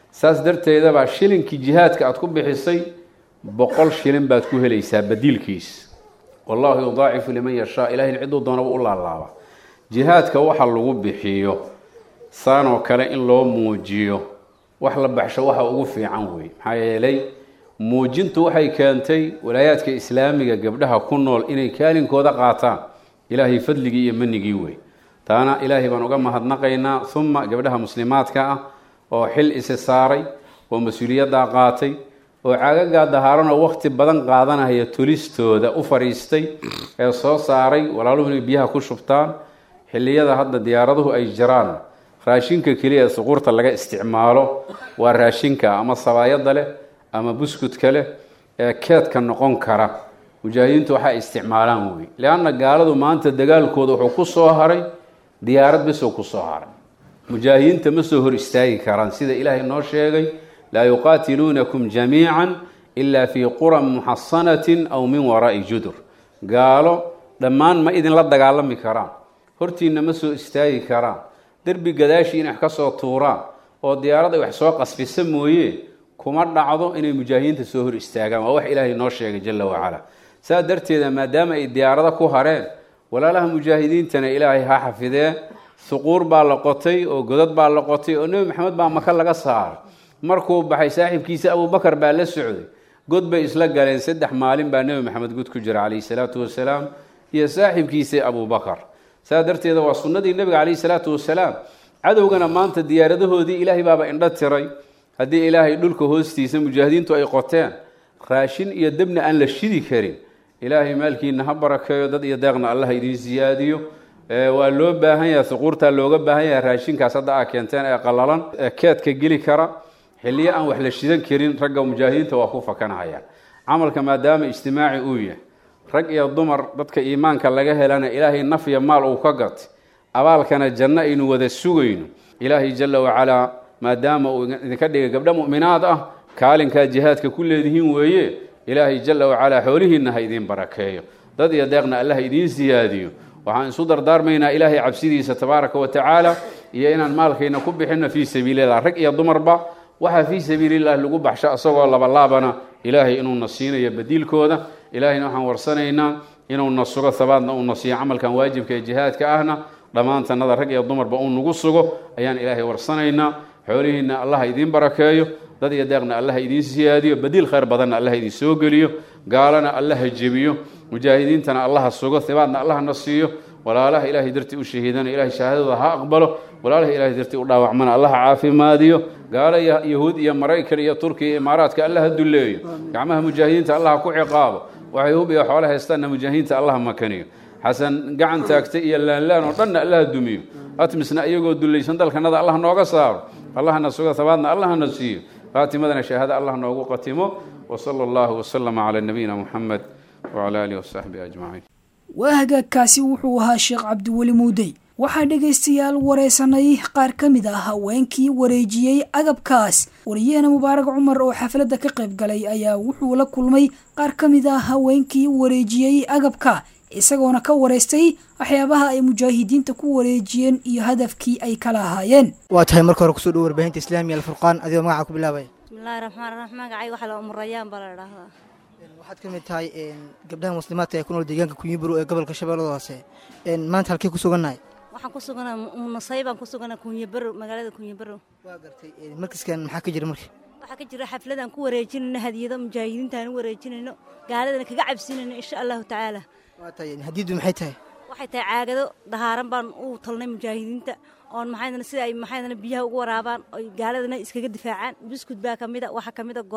saas darteedabaa shilinkii jihaadka aad ku bixisay boqol shilin baad ku helaysaa badiilkiis wallahu yudaacifu liman yashaa ilahay ciduu doonaba u laalaaba jihaadka waxa lagu bixiyo saanoo kale in loo muujiyo wax la baxsho waxa ugu fiican wey maxaa yeelay muujintu waxay keentay walaayaadka islaamiga gabdhaha ku nool inay kaalinkooda qaataan ilaahay fadligii iyo manigii wey taana ilaahay baan uga mahadnaqaynaa uma gabdhaha muslimaadka ah oo xil isi saaray oo mas-uuliyaddaa qaatay oo caagagaa dahaaran oo waqti badan qaadanaya tulistooda u fadhiistay ee soo saaray walaaluhu inay biyaha ku shubtaan xilliyada hadda diyaaraduhu ay jiraan raashinka keliya ee suquurta laga isticmaalo waa raashinka ama sabaayada leh ama buskudka leh ee keedka noqon kara mujaahidiintu waxay isticmaalaan wey leanna gaaladu maanta dagaalkooda wuxuu ku soo haray diyaarad bisoo ku soo haray mujaahidiinta ma soo hor istaagi karaan sida ilaahay noo sheegay laa yuqaatiluunakum jamiican ilaa fii quran muxasanatin aw min waraa'i judur gaalo dhammaan ma idinla dagaalami karaan hortiinna ma soo istaagi karaan derbi gadaashii inay wax ka soo tuuraan oo diyaarad ay wax soo qasfisa mooye kuma dhacdo inay mujaahidiinta soo hor istaagaan waa wax ilaahay noo sheegay jala wacala saa darteeda maadaama ay diyaarado ku hareen walaalaha mujaahidiintana ilaahay ha xafidee suquur baa la qotay oo godad baa la qotay oo nebi maxamed baa maka laga saaray markuu baxay saaxiibkiisa abubakar baa la socday god bay isla galeen saddex maalin baa nebi maxamed god ku jira calayhi salaatu wasalaam iyo saaxiibkiisa abubakar saa darteeda waa sunnadii nebiga calayhi salaatu wasalaam cadowgana maanta diyaaradahoodii ilaahay baaba indho tiray haddii ilaahay dhulka hoostiisa mujaahidiintu ay qoteen raashin iyo debna aan la shidi karin ilaahay maalkiina ha barakeeyo dad iyo deeqna allah idiin siyaadiyo waa loo baahan yahay suquurtaa looga baahan yahay raashinkaas hadda aa keenteen ee qalalan ee keedka geli kara xilliyo aan wax la shidan karin ragga mujaahidiinta waa ku fakanahayaan camalka maadaama ijtimaaci uu yahay rag iyo dumar dadka iimaanka laga helana ilaahay nafya maal uu ka gatay abaalkana janno aynu wada sugayno ilaahay jala wacalaa maadaama uu idinka dhigay gabdho mu'minaad ah kaalinkaa jihaadka ku leedihiin weeye ilaahay jala wacalaa xoolihiinna ha idiin barakeeyo dad iyo deeqna allah idiin siyaadiyo waxaan isu dardaarmaynaa ilaahay cabsidiisa tabaaraka wa tacaala iyo inaan maalkayna ku bixino fii sabiilillah rag iyo dumarba waxaa fii sabiililah lagu baxsho isagoo labalaabana ilaahay inuuna siinayo badiilkooda ilaahayna waxaan warsanaynaa inuuna sugo habaadna uuna siiyo camalkan waajibka ee jihaadka ahna dhammaantanada rag iyo dumarba uu nagu sugo ayaan ilaahay warsanaynaa xoolihiinna allah idiin barakeeyo dad iyo deeqna allah idiin siyaadiyo badiil khayr badanna allah idin soo geliyo gaalana allaha jebiyo mujaahidiintana allaha sugo hibaadna allahna siiyo walaalaha ilaahay dartii u shahiidana ilahay shahaadadooda ha aqbalo walaalaha ilahay dartii u dhaawacmana allaha caafimaadiyo gaalo iyo yahuud iyo maraykan iyo turkiya iyo imaaraadka allaha dulleeyo gacmaha mujaahidiinta allaha ku ciqaabo waxay hub iyo xoole haystaanna mujaahidiinta allaha makaniyo xasan gacan taagtay iyo laanlaan oo dhanna allaha dumiyo atmisna iyagoo dullaysan dalkanada allah nooga saaro allahna sugo habaadna allahna siiyo faatimadana shahaado allah noogu qatimo wsala allahu waslama calaa nabiyina muxamed wcala alihi wasaxbihi ajmaciin waa hagaagkaasi wuxuu ahaa sheekh cabdiweli muudey waxaa dhegaystayaal wareysanay qaar ka mid ah haweenkii wareejiyey agabkaas wariyahana mubaarag cumar oo xafladda ka qayb galay ayaa wuxuu la kulmay qaar ka mid ah haweenkii wareejiyey agabka isagoona ka wareystay waxyaabaha ay mujaahidiinta ku wareejiyeen iyo hadafkii ay kala ahaayeen waa tahay marka hore kusoo dhowo warbaahinta islaamiga alfurqaan adigoo magaca ku bilaabaya bismillahi raxmaan raxiim magacay waxaa la umurayaan baa la dhahdaa waxaad ka mid tahay gabdhaha muslimaadka ee ku nool deegaanka kunyiburo ee gobolka shabeellada hoose maanta halkee ku sugannahay waxaan ku suganaa nasay baan ku suganaa kunyabaro magaalada kunyabaro waa gartay markaskan maxaa ka jira marka waxaa ka jira xafladaan ku wareejinayno hadiyado mujaahidiintaan u wareejinayno gaaladana kaga cabsinayno insha allahu tacaala waa tahay hadiyaddu maxay tahay waxay tahay caagado dahaaran baan u talnay mujaahidiinta oon maxaydana sida ay maxaydana biyaha ugu waraabaan oy gaaladana iskaga difaacaan buskud baa ka mida waxaa ka mida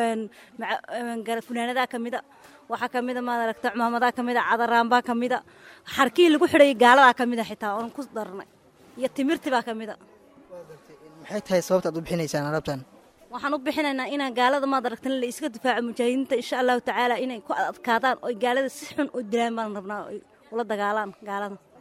funaanadaa ka mida waxaa ka mida maad aragta cumaamadaa ka mida cadaraanbaa ka mida xarkii lagu xidhayay gaaladaa ka mida xitaa oon ku darnay iyo timirti baa ka mida maxay tahay sababta aad u bixinaysaan alaabtan waxaan u bixinaynaa inaan gaalada maad aragtan la iska difaaco mujaahidiinta insha allahu tacaala inay ku adkaadaan oy gaalada si xun u dilaan baan rabnaa oy ula dagaalaan gaalada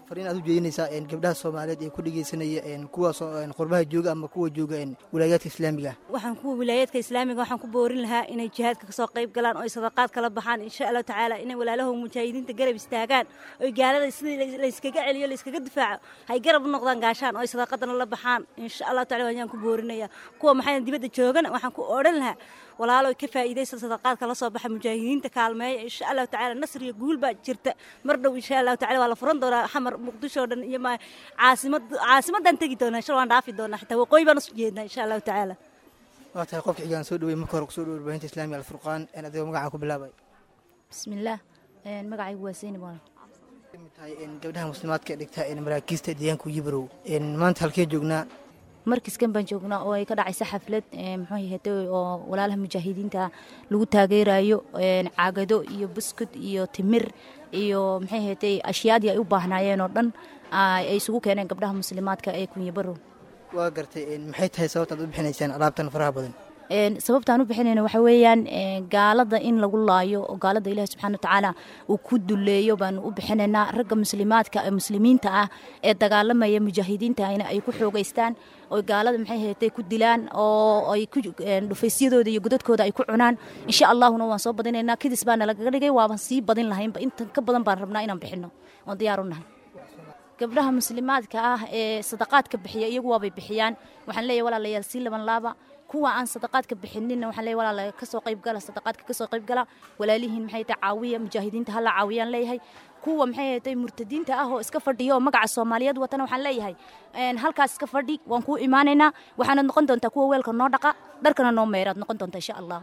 fariin aad u jeedinaysaa een, gabdhaha soomaaliyeed ee ku dhegeysanaya een, kuwa soo- een, qurbaha jooga ama kuwa jooga een, wilaayaadka islaamiga ah waxaan kuwa wilaayaadka islaamiga waxaan ku boorin lahaa inay jihaadka kasoo qayb galaan oo ay sadaqaad kala baxaan insha allahu tacaala inay walaalahow mujaahidiinta garab istaagaan oy gaalada sidii la- layskaga celiyo layskaga difaaco hay garab u noqdaan gaashaan oo ay sadaqadana la baxaan insha allahu tacala ayaan ku boorinaya kuwa maxay dibadda joogana waxaan ku odhan lahaa walaaloy ka faa'iidaysa sadaqaadka la soo baxa mujaahidiinta kaalmeeya insha allahu tacaala nasr iyo guul baa jirta mar dhow insha allahu tacala waa la furan doonaa xamar muqdisho oo dhan iyo ma caasimad caasimaddaan tegi doonaa insha waan dhaafi doonaa xitaa waqooyi baan usu jeednaa insha allahu tacaala waa tahay qofka xigaan soo dhawey marka hore kusoo dhawo warbaahinta islaamiga alfurqaan een, adigoo magacaa ku bilaabay bismillaah een, magacaygu waa seyni bool kamid tahay een, gabdhaha muslimaadka ee dhigta een, maraakiista deegaanka yibarow een, maanta halkee joognaa markiskan baan joognaa oo ay ka dhacaysa xaflad een, muxuu yahay oo walaalaha mujaahidiinta lagu taageerayo een, caagado iyo buskud iyo timir iyo maxay ahayd ashyaadii ay u baahnaayeen oo dhan ay ay isugu keeneen gabdhaha muslimaadka ee kunyabarow waa gartay een, maxay tahay sababta aad u bixinaysaan alaabtan faraha badan Een, sababtaan u bixinayna waxa weeyaan een, gaalada in lagu laayo oo gaalada ilaahi subxaana watacaala uu ku duleeyo baanu u bixinaynaa ragga muslimaadka ee muslimiinta ah ee dagaalamaya mujaahidiintahayna ay ku xoogeystaan oo gaalada maxay ahayd ku dilaan oo ay ku een, dhufaysyadooda iyo godadkooda ay ku cunaan insha allahuna waan soo badinaynaa kidis baana lagaga dhigay waaban sii badin lahaynba intan ka badan baan rabnaa inaan bixino oon diyaar u nahay gabdhaha muslimaadka ah ee sadaqaadka bixiya iyagu waabay bixiyaan waxaan leeyahay walaalayaal sii laban laaba kuwa aan sadaqaadka bixinina waxaan leeyahay walaala kasoo qayb gala sadaqaadka kasoo qayb gala walaalihiin maxay tahay caawiya mujaahidiinta hala caawiyaan leeyahay kuwa maxay tahay murtadiinta ah oo iska fadhiya oo magaca soomaaliyeed watana waxaan leeyahay een, halkaas iska fadhi waan kuu imaanaynaa waxaanad noqon doontaa kuwa weelka noo dhaqa dharkana noo meeraad noqon doontaa insha allah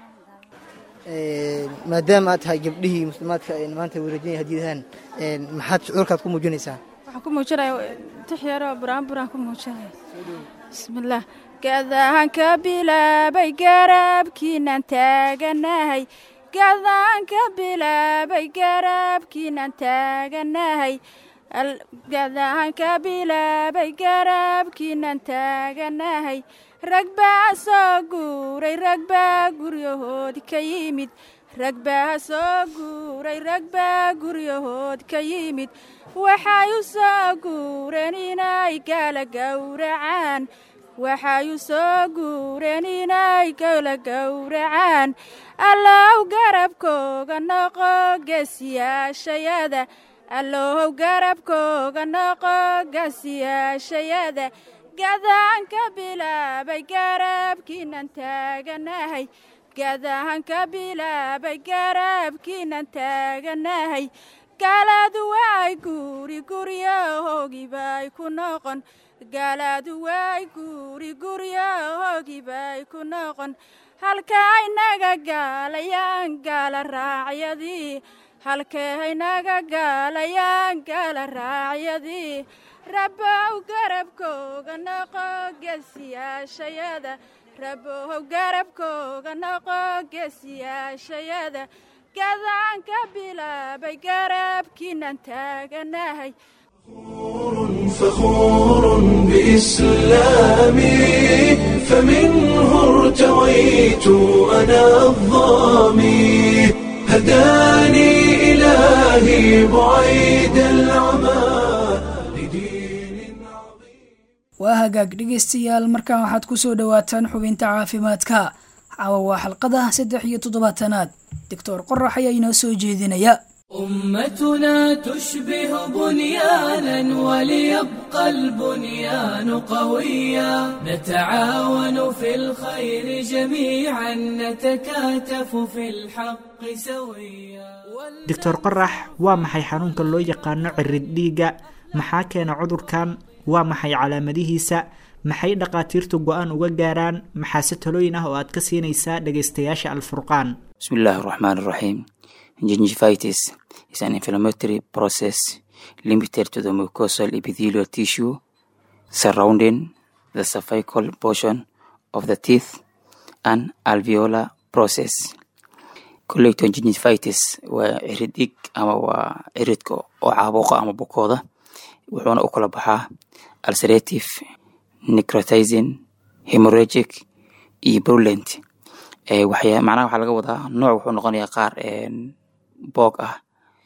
Een, maadaama aad tahay gabdhihii muslimaadka een, maanta wareejinaya hadiidahan een, maxaad shucuurkaad ku muujinaysaa waxaan ku muujinaya tix yaroo buraan buraan ku muujinaya bismillaah gadaan ka bilaabay garabkiinan taaganahay gadaan ka bilaabay garabkiinan taaganahay Al- gadaan ka bilaabay garabkiinan taaganahay rag baa soo guuray rag baa guryahood ka yimid rag baa soo guuray rag baa guryahood ka yimid waxay u soo guureen inay gala gowracaan waxay u soo guureen inay gala gowracaan allow garabkooga noqo geesiyaashayada allow garabkooga noqo geesiyaashayada gadaan ka bilaabay garabkiinan taaganahay gadaan ka bilaabay garabkiinan taaganahay gaaladu waay guuri guryahoogiibay ku noqon gaaladu waay guuri guryahoogiibay ku noqon halkay naga gaalayaan gaala raacyadii halkay naga gaalayaan gaala raacyadii rabbow garabkooga noqo geesiyaashayada rabbow garabkooga noqo geesiyaashayada gadaan ka bilaabay garabkiinan taaganahay فخور بإسلامي فمنه ارتويت أنا الظامي هداني إلهي بعيد العمى لدين waa hagaag dhegaystayaal markaan waxaad ku soo dhowaataan xubinta caafimaadka caawa waa xalqada saddex iyo toddobaatanaad doctor qorax ayaa inoo soo jeedinaya أمتنا تشبه بنيانا وليبقى البنيان قويا نتعاون في الخير جميعا نتكاتف في الحق سويا doctor qorax waa maxay xanuunka loo yaqaano cirid dhiigga maxaa keena cudurkan waa maxay calaamadihiisa maxay dhaqaatiirtu go-aan uga gaaraan maxaase talooyin ah oo aad ka siinaysaa dhegaystayaasha alfurqaan بسم الله الرحمن الرحيم gingivitis is an inflammatory process limited to the mucosal epithelial tissue surrounding the cervical portion of the teeth and alveolar process collector gingivitis waa cirid dhig ama waa ciridka oo caabuqa ama bukooda wuxuuna u kala baxaa ulcerative necrotizing hemorrhagic iyo purulent Eh, waxyaa macnaha waxaa laga wadaa nooc wuxuu noqonayaa qaar een, boog ah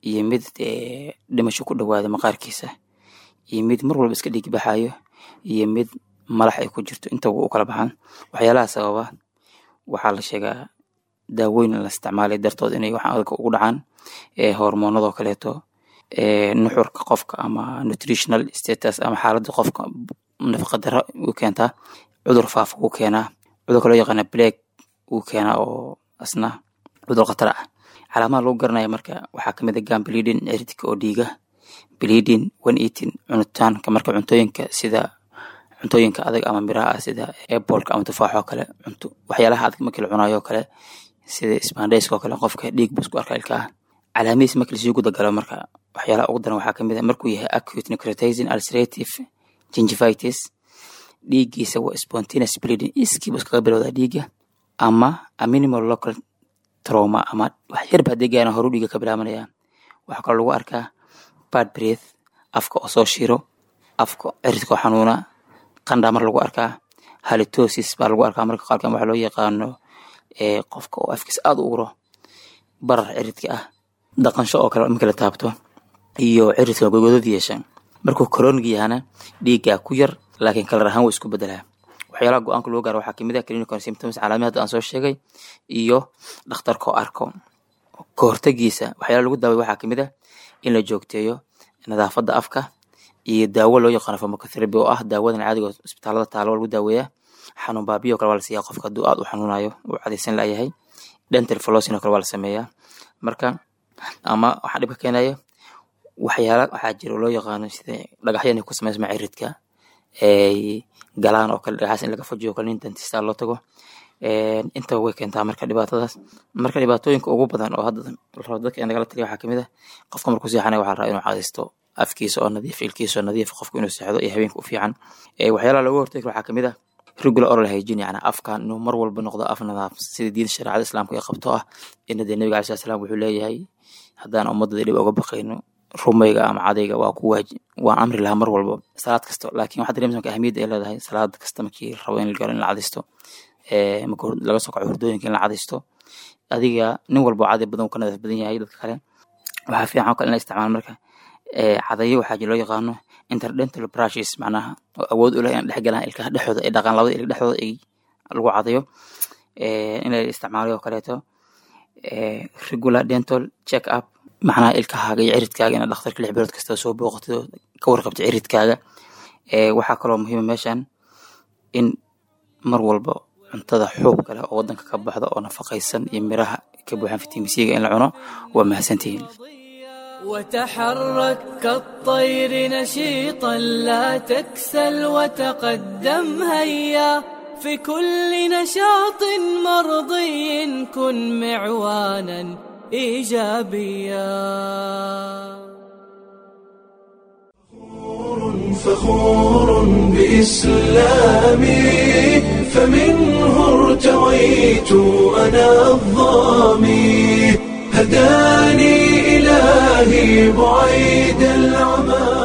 iyo mid dhimasho ku dhawaada maqaarkiisa iyo mid mar walba iska dhiig baxayo iyo mid malax ay ku jirto intaba u kala baxaan waxyaalaha sababa waxaa la sheegaa daawooyin la isticmaalay dartood inay waxaan adalka ugu dhacaan hormoonadoo kaleeto nuxurka qofka ama nutritional status ama xaaladda qofka nafaqa daro u keentaa cudur faafa u keenaa cudurka loo yaqaana black uu keenaa oo asna cudur khatar ah calaamaha lagu garanaya marka waxaa kamid a gam bleeding ciridka oo dhiiga bleeding one eating cunitaanka marka cuntooyinka sida cuntooyinka adag ama miraha ah sida apolka ama tufaax oo kale cunto waxyaalaha adag markii la cunayo oo kale sida spandayska oo kale qofka dhiig buu isku arka ilkaha calaamihiis markii lasii guda galo marka waxyaalaha ugu daran waxaa kamid a markuu yahay acute necrotizing ulcerative gingivitis dhiiggiisa waa spontaneous bleeding iskiibu iskaga bilowdaa dhiigga ama a minimal local trauma ama wax yarba haddii gaana horu dhiiga ka bilaabanaya waxaa kaloo lagu arkaa bad breath afka oo soo shiro afka ciridka oo xanuuna qandhaa mar lagu arkaa halitosis baa lagu arkaa marka qaarkan waxaa loo yaqaano qofka oo afkiisa aad u uro barar ciridka ah dhaqansho oo kale marka la taabto iyo ciridka gogodad yeesha markuu coronig yahana dhiiggaa ku yar laakiin kalar ahaan wuu isku bedelaa waxyaalaha go-aanka loo gaaro waxaa kamid ah clinical symptoms calaamad hadda aan soo sheegay iyo dhakhtarka oo arko ka hortagiisa waxyaalaha lagu daaway waxaa kamid ah in la joogteeyo nadaafadda afka iyo daawo loo yaqaano pharmacotherapy oo ah daawadan caadiga isbitaalada taalo lagu daaweeyaa xanuun baabiyo kale waa la siiyaa qofka hadduu aad u xanuunayo uu cadaysan layahay dental flossin oo kale waa la sameeyaa marka ama waxaa dhibka keenaya waxyaala waxaa jira loo yaqaano sida dhagaxya inay ku samaysma ciridka ay galaan oo kale dhagaxaas in laga fajiyo oo kale nin dentista loo tago intaba way keentaa marka dhibaatadaas marka dhibaatooyinka ugu badan oo hadda rabo dadka in lagala taliya waxaa kamid ah qofka markuu seexanaya waxaa rabaa inuu cadaysto afkiisa oo nadiif ilkiisa oo nadiif qofku inuu seexdo iyo habeenka u fiican waxyaalaha looga hortagi waxaa kamid ah regular oral hygiene yani afka inuu mar walba noqdo af nadaaf sida diinta shareecada islaamka ay qabto ah ina dee nabiga alai salam wuxuu leeyahay haddaan ummadada dhib oga baqayno rumayga ama cadayga waa ku waaji waan amri lahaa mar walba salaad kasta laakiin waxaa dareemsa marka ahmiyadda ay leedahay salaad kasta markii rabo in la galo in la cadaysto marka laga soo kaco hurdooyinka in la cadaysto adiga nin walba caday badan uu ka nadaaf badan yahay dadka kale waxaa fiican oo kale in la isticmaalo marka cadayo waxaa jira loo yaqaano interdental brushes macnaha oo awood u leh in dhex galaan ilkaha dhexdooda ay dhaqaan labada ilig dhexdooda ay lagu cadayo in la isticmaalo oo kaleeto regular dental check up macnaha ilkahaaga iyo ciridkaaga inaad dhakhtarka lix bilood kasta soo booqatid oo ka warqabtid ciridkaaga waxaa kaloo muhiima meeshan in mar walba cuntada xuub kale oo wadanka ka baxda oo nafaqaysan iyo miraha ka buuxan fitamiin c-ga in la cuno waa mahadsantihiin وتحرك كالطير نشيطا لا تكسل وتقدم هيا في كل نشاط مرضي كن معوانا ايجابيا فخور بإسلامي فمنه ارتويت أنا الظامي هداني إلهي بعيد العمى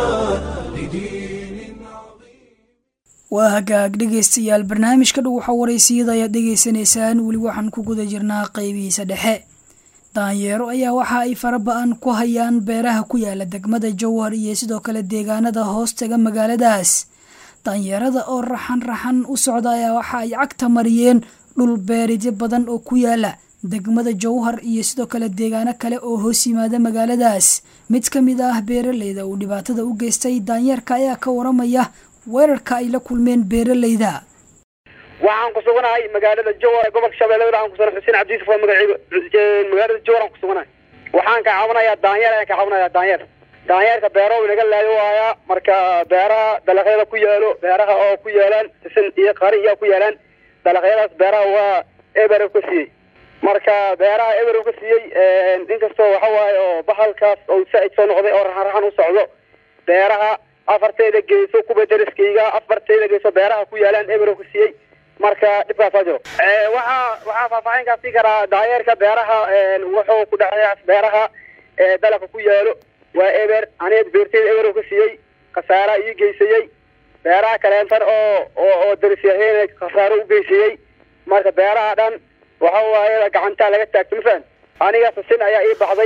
waa hagaag dhegaystayaal barnaamijka dhow waxa waraysiyada ayaad dhegaysanaysaan weli waxaan ku guda jirnaa qaybihiisa dhexe daanyeero ayaa waxa ay faraba-an ku hayaan beeraha ku yaala degmada jowhar iyo sidoo kale deegaanada hoostaga magaaladaas daanyeerada oo raxan raxan u socda ayaa waxa ay cagta mariyeen dhul beeridyo badan oo ku yaala degmada jowhar iyo sidoo kale deegaano kale oo hoos yimaada magaaladaas mid ka mid ah beeraleyda uu dhibaatada u geystay daanyeerka ayaa ka waramaya weerarka ay la kulmeen beeraleyda waxaan ku suganahay magaalada jowhar ee gobolka shabeellada waxaan kusugan xuseen cabdi yusuf waa magaciiba magaalada jowhar aan ku suganahay waxaan ka caawinayaa daanyeer ayaan ka caawinayaa daanyeer daanyeerka beero inaga laayo waayaa marka beeraha dalaqyada ku yaalo beeraha oo ku yaalaan sisin iyo qari iyo ku yaalaan dalaqyadaas beeraha waa eber ka siiyey marka beeraha eber ka siiyey inkastoo waxa waaye oo bahalkaas oo saaid soo noqday oo raxan raxan u socdo beeraha afarteeda geyso kuba deriskayga afarteeda geyso beeraha ku yaalaan eber ka siiyey marka dhibkaasaa jiro waxaa waxaa faahfaahinkaa sii karaa daayeerka beeraha wuxuu ku dhexeeya beeraha dalaqa ku yaalo waa eber aniga beerteyda eber ka siiyey khasaara ii geysayey beeraha kaleentan oo oo oo derisyaheena khasaaro u geysayey marka beeraha dhan waxa waaye gacantaa laga taagto mafaham aniga sisin ayaa ii baxday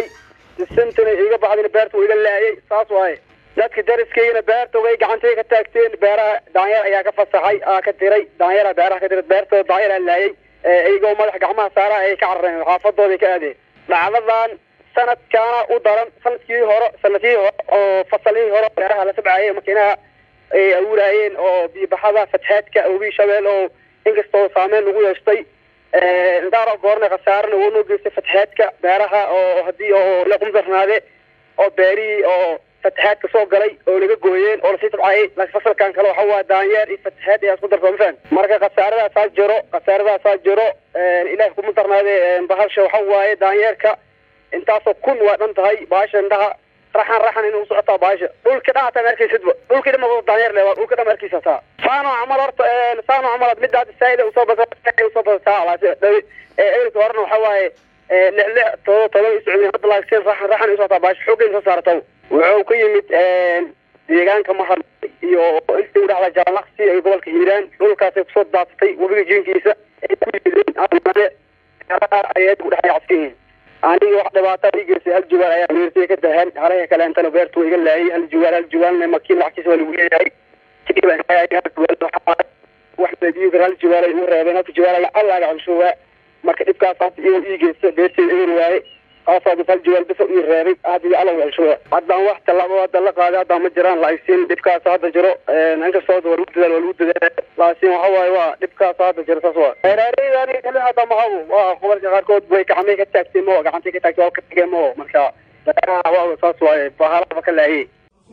sentana iga baxdina beerta waa iga laayay saas waaye dadka dariskaygana beerta way gacantay ka taagteen beeraha daanyeer ayaa ka fasaxay aa ka diray daanyeera beeraha ka diray beertooda daanyeer aa laayay iyagoo madax gacmaha saaraha ay ka carareen xaafadooda ka aadeen dhacdadan sanadkaana u daran sanadkii hore sanadkii hore oo fasalihii hore beeraha la sabcayay makiinaha ay awuraayeen oo biibaxada fatxeedka ogi shabeel oo inkastoo saameyn lagu yeeshtay indaaro goorna khasaarana waa noo geystay fatxeedka beeraha oo haddii oo la qumdarnaade oo beerihii oo fatxaadka soo galay oo laga gooyeen oo lasii tabcayay laakiin fasalkan kale waxa waa daanyeer iyo fatxaad ayaa isku darsa mafaham marka khasaaradaasaa jiro khasaaradaasaa jiro ilaah kuma darnaade bahasha waxa waaye daanyeerka intaasoo kun waa dhan tahay bahasha indhaha raxan raxan inay usocotaa bahasha dhulka dhan hataa ma arkaysidba dhulkii dhan ma daanyeer le waa dhulka dhan ma arkaysa hataa saano camal horta saano camal midda hadda saa'ida usoo basa usoo basataa ehelka horena waxa waaye lix lix todoba todoba isocodin hadda laakiin raxan raxan usocotaa bahasha xooggeeda soo saarata wuxuu ka yimid deegaanka mahad iyo intii udhaxda jaalnaqsi ee gobolka hiiraan dhulkaasay kusoo daadsatay webiga jiinkiisa ay ku yimideen ayay udhexay caskihiin aniga wax dhibaataa ii geystay hal juwaal ayaa meertay ka dahan halaha kaleentana beertu waa iga laayay hal juwaal hal juwaalna makiin lacagtiisa waa lagu leeyahay wax madiyo hal juwaal ay u reebeen halka juwaal allaaga celshuwaa marka dhibkaas hadda iyagoo ii geysta beerteeda eber waaye kaasaa hal juwaal bisa ii reebay hadda alla celshuwaa haddaan wax tallaabo hadda la qaaday haddaan ma jiraan laakiin dhibkaas hadda jiro inkastoo waa lagu dadaal waa lagu dadaal laakiin waxa waaye waa dhibkaas hadda jiro saas waa reerayda aniga kale hadda mahabo waa gobolka qaarkood way gacmay ka taagtay mo gacantay ka taagtay waa ka tageen mo marka waa saas waaye bahalaba ka laayay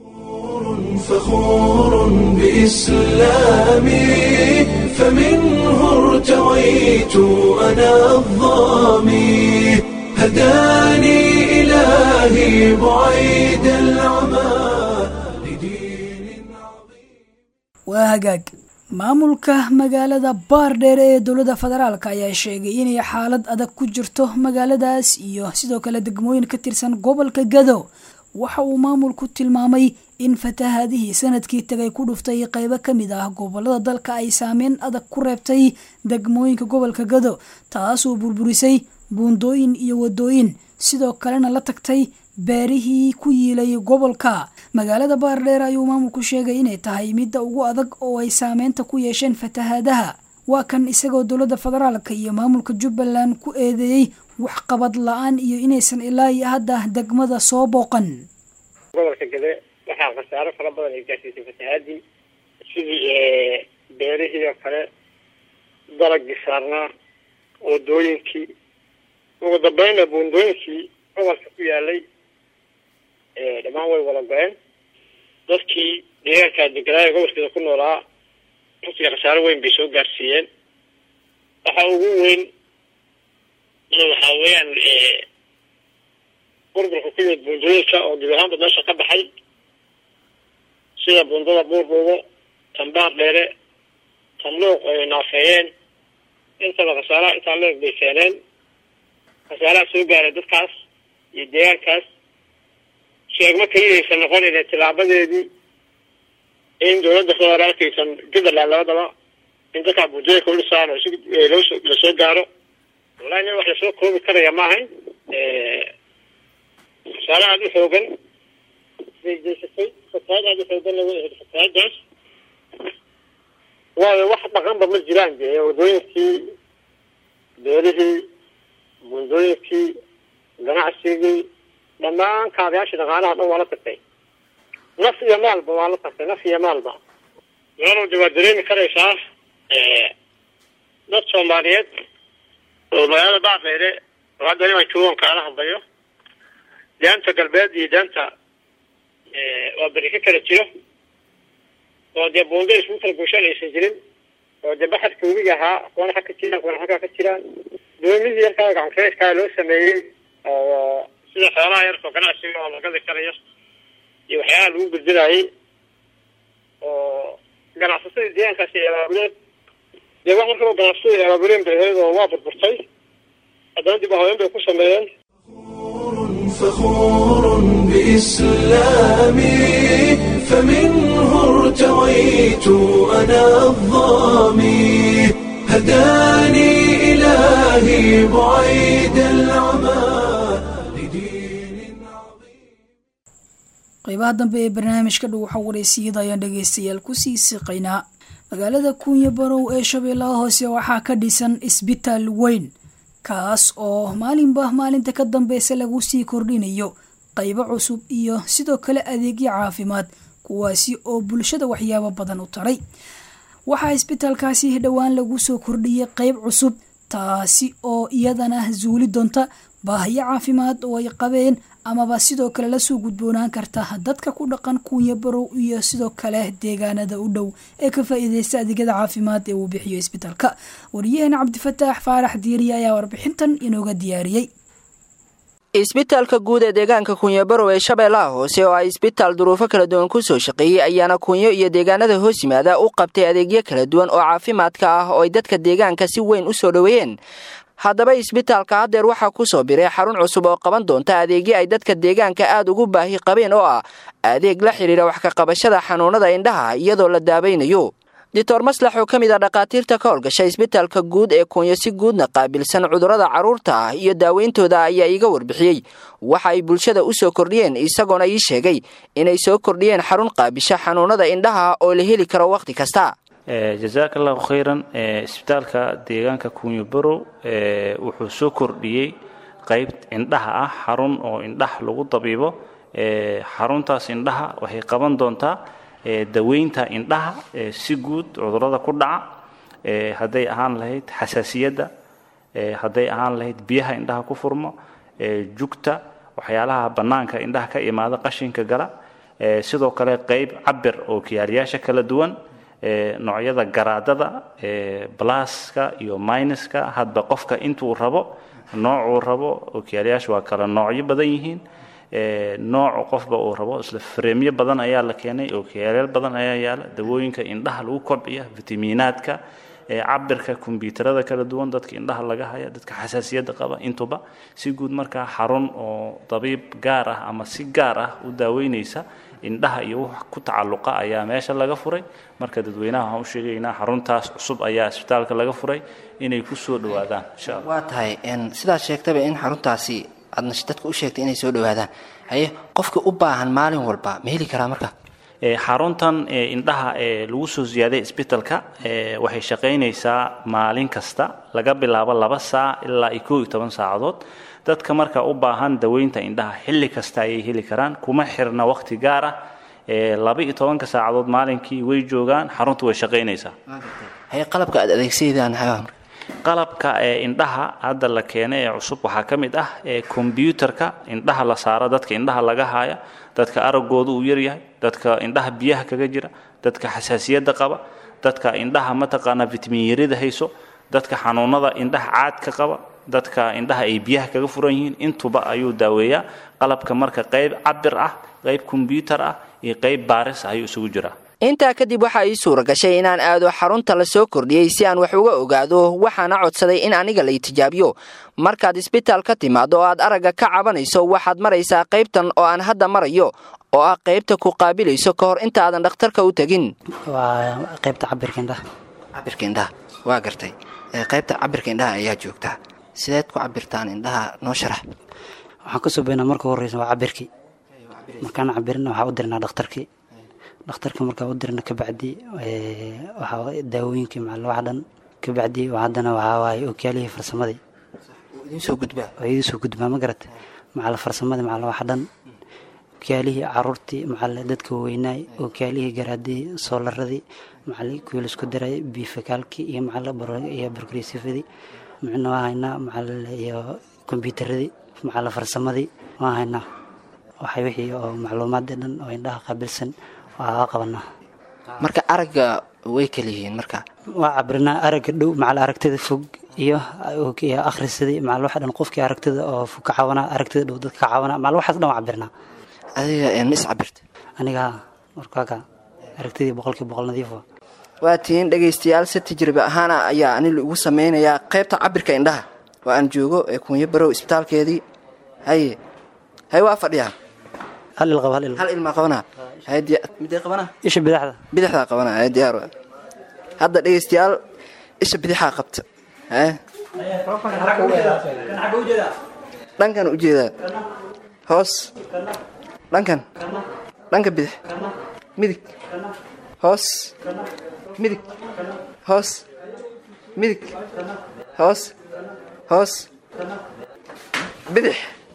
فخور بإسلامي فمنه ارتويت أنا الظامي هداني إلهي بعيد العمى waa hagaag maamulka magaalada baardheer ee dowladda federaalk ayaa sheegay inay xaalad adag ku jirto magaaladaas iyo sidoo kale degmooyin ka tirsan gobolka gado waxa uu maamulku tilmaamay in fatahaadihii sanadkii tagay ku dhuftay qeybo ka mid ah gobolada dalka ay saameyn adag ku reebtay degmooyinka gobolka gado taasoo burburisay buundooyin iyo wadooyin sidoo kalena la tagtay beerihii ku yiilay gobolka magaalada baardheer ayuu maamulku sheegay inay tahay midda ugu adag oo ay saameynta ku yeesheen fatahaadaha waa kan isagoo dowladda federaalka iyo maamulka jubbaland ku eedeeyey waxqabad la-aan iyo inaysan ilaa iyo hadda degmada soo booqan gobolka gade waxaa khasaaro fara badan ay gaarsiisay fatahaadii sidii beerihii oo kale dalagii saarnaa wadooyinkii ugu dambeynna buundooyinkii gobolka ku yaalay dhammaan way wada go-een dadkii deegaankaa deganaayo gobolkeeda ku noolaa runtii khasaaro weyn bay soo gaarsiiyeen waxa ugu weyn waxaa weeyaan burburka ku yimid buundooyinka oo dib ahaanba meesha ka baxay sida buundada buurbuubo tambaar dheere tamluuq ay naafeeyeen intaba khasaaraha intaa leeg bay keeneen khasaaraha soo gaaray dadkaas iyo deegaankaas sheegma keliyaysan noqonayna tilaabadeedii in dowladda federaalkaysan jubbaland labadaba in dadkaa buundooyinka udhisaan oo si loo lasoo gaaro wallahi nin wax lasoo koobi karaya ma ahayn khasaare aada u xoogan bay jeysatay fatahaad aada u xooganna way ahayd fatahaadaas waayo wax dhaqanba ma jiraan dee wadooyinkii beerihii buundooyinkii ganacsigii dhammaan kaabayaashii dhaqaalaha dhan waa la tagtay naf iyo maalba waa la tagtay naf iyo maalba meelowda waa dareemi karaysaa dad soomaaliyeed oo magaalada baafeere oo hadda niman joogan kaala hadlayo daanta galbeed iyo daanta waa beri ka kala jiro oo dee buundo isku kala gooshaan aysan jirin oo dee baxadka webiga ahaa kuwana xag ka jiraan kuwana xaggaa ka jiraan doomidii yarkaa gacankareedkaa loo sameeyey oo sida xoolaha yarkoo ganacsiga oo la gadi karayo iyo waxyaalaha lagu gudbinayay oo ganacsasadii deegaankaasi ay abaabuleen dee wax markaba ganacsasadii ay abaabuleen bay ahayd oo waa burburtay haddana dib ahooyen bay ku sameeyeen فخور بإسلامي فمنه ارتويت أنا الظامي هداني إلهي بعيد العمى qeybaha dambe ee barnaamijka dhuuxa wareysiyada ayaan dhegeystayaal kusii siqaynaa magaalada kuunya barow ee shabeellaha hoose waxaa ka dhisan isbitaal weyn kaas oo maalinba maalinta ka dambeysa lagu sii kordhinayo qaybo cusub iyo sidoo kale adeegyo caafimaad kuwaasi oo bulshada waxyaabo badan u taray waxaa isbitaalkaasi dhowaan lagu soo kordhiyey qeyb cusub taasi oo iyadana zuuli doonta baahiyo caafimaad oo ay qabeen amaba sidoo kale lasoo gudboonaan karta dadka ku dhaqan kuunya barow iyo sidoo kale deegaanada u dhow ee ka faa-iideysta adeegyada caafimaad ee uu bixiyo isbitaalka wariyaheena cabdifataax faarax diiriye ayaa warbixintan inooga diyaariyey isbitaalka guud ee deegaanka kunyabarow ee shabeellaha hoose oo ay isbitaal duruufo kala duwan ku soo shaqeeyey ayaana kunyo iyo deegaanada hoos yimaada u qabtay adeegyo kala duwan oo caafimaadka ah oo ay dadka deegaanka si weyn u soo dhoweeyeen haddaba isbitaalka haddeer waxaa ku soo biray xarun cusub oo qaban doonta adeegyo ay dadka deegaanka aad ugu baahi qabeen oo ah adeeg la xidhiira wax ka qabashada xanuunada indhaha iyadoo la daabaynayo doctor maslax oo ka mid ah dhakhaatiirta ka howlgasha isbitaalka guud ee kunyo si guudna qaabilsan cudurrada carruurta ah iyo daaweyntooda ayaa iiga warbixiyey waxa ay bulshada u soo kordhiyeen isagoona ii sheegay inay soo kordhiyeen xarun qaabisha xanuunada indhaha oo la heli karo wakhti kasta jazaaka allahu khayran isbitaalka deegaanka kunyo barow wuxuu soo kordhiyey qayb indhaha ah xarun oo indhaha lagu dabiibo xaruntaas indhaha waxay qaban doontaa daweynta indhaha si guud cudurrada ku dhaca hadday ahaan lahayd xasaasiyadda hadday ahaan lahayd biyaha indhaha ku furmo jugta waxyaalaha bannaanka indhaha ka imaada qashinka gala sidoo kale qayb cabir oo kiyaaliyaasha kala duwan noocyada garaadada blaska iyo minuska hadba qofka intuu rabo noocuu rabo ookiyaalayaasha waa kala noocyo badan yihiin nooc qofba uu rabo isla freemyo badan ayaa la keenay ookiyaalayaal badan ayaa yaala dawooyinka indhaha lagu kobciya fitamiinaadka cabirka kombyuutarada kala duwan dadka indhaha laga haya dadka xasaasiyadda qaba intuba si guud markaa xarun oo dabiib gaar ah ama si gaar ah u daaweynaysa indhaha iyo wax ku tacalluqa ayaa meesha laga furay marka dadweynaha waxaan u sheegaynaa xaruntaas cusub ayaa isbitaalka laga furay inay ku soo dhowaadaan insha allah waa tahay sidaad sheegtaba in xaruntaasi aadna dadka u sheegtay inay soo dhowaadaan haye qofka u baahan maalin walba ma heli karaa marka xaruntan indhaha ee lagu soo ziyaaday isbitaalka waxay shaqaynaysaa maalin kasta laga bilaabo laba saac ilaa iyo koo iyo toban saacadood dadka marka u baahan daweynta indhaha xilli kasta ayay heli karaan kuma xirna waqti gaar ah laba iyo tobanka saacadood maalinkii way joogaan xaruntu way shaqaynaysaa haye qalabka aad adeegsaydaan qalabka ee indhaha hadda la keenay ee cusub waxaa ka mid ah kombyuutarka indhaha la saaro dadka indhaha laga haaya dadka aragooda uu yaryahay dadka indhaha biyaha kaga jira dadka xasaasiyadda qaba dadka indhaha mataqaanaa vitamin yarida hayso dadka xanuunada indhaha caadka qaba dadka indhaha ay biyaha kaga furan yihiin intuba ayuu daaweeyaa qalabka marka qayb cabir ah qayb kombyuutar ah iyo qayb baaris ayuu isugu jiraa intaa kadib waxaa ii suura gashay inaan aado xarunta la soo kordhiyey si aan wax uga ogaado waxaana codsaday in aniga la itijaabiyo markaad isbitaal ka timaado oo aad aragga ka cabanayso waxaad maraysaa qaybtan oo aan hadda marayo oo ah qaybta ku qaabilayso ka hor intaadan dhakhtarka u tegin waa qaybta cabirka indhaha cabirka indhaha waa gartay qaybta cabirka indhaha ayaa joogtaa sideed ku cabirtaan indhaha noo sharax waxaan ka subaynaa marka horeysa waa cabirkii markaan cabirina waxaa u dirnaa dhakhtarkii dhakhtarka markaa u dirna kabacdi waxaa daawooyinkii macal wax dhan kabacdi haddana waxaa waaye ookiyaalihii farsamadii idinsoo gudbaa waa idinsoo gudbaa ma garata macal farsamadii macal wax dhan ookiyaalihii caruurtii macal dadka weynaay ookiyaalihii garaadii soolaradii macal kuwii laisku daray bifakaalkii iyo macal iyo barkrisifadii micna waa haynaa macal iyo kombyuutaradii macal farsamadii waa haynaa waxay wixii oo macluumaadii dhan oo indhaha qaabilsan waa qabanaa marka aragga way kala yihiin marka waa cabrinaa aragga dhow macal aragtida fog iyo akhrisadii macal waxa dhan qofkii aragtida oo fog ka caawanaa aragtida dhow dadka ka caawanaa macal waxaas dhan waa cabirnaa adiga ma is cabirta aniga markaaka aragtidii boqolkii boqol nadiif waa waa tihiin dhegaystayaal si tajribe ahaana ayaa ani lagu sameynayaa qaybta cabirka indhaha oo aan joogo ee kunyo barow isbitaalkeedii haye haye waa fadhiyaa hal il qaba hal il hal ilmaa qabanaa midee qabanaa isha bidixda bidixdaa qabanaa haye diyaar waa hadda dhegaystayaal isha bidixaa qabta haye dhankan ujeedaa hoos dhankan dhanka bidix midig hoos midig hoos midig hoos hoos bidix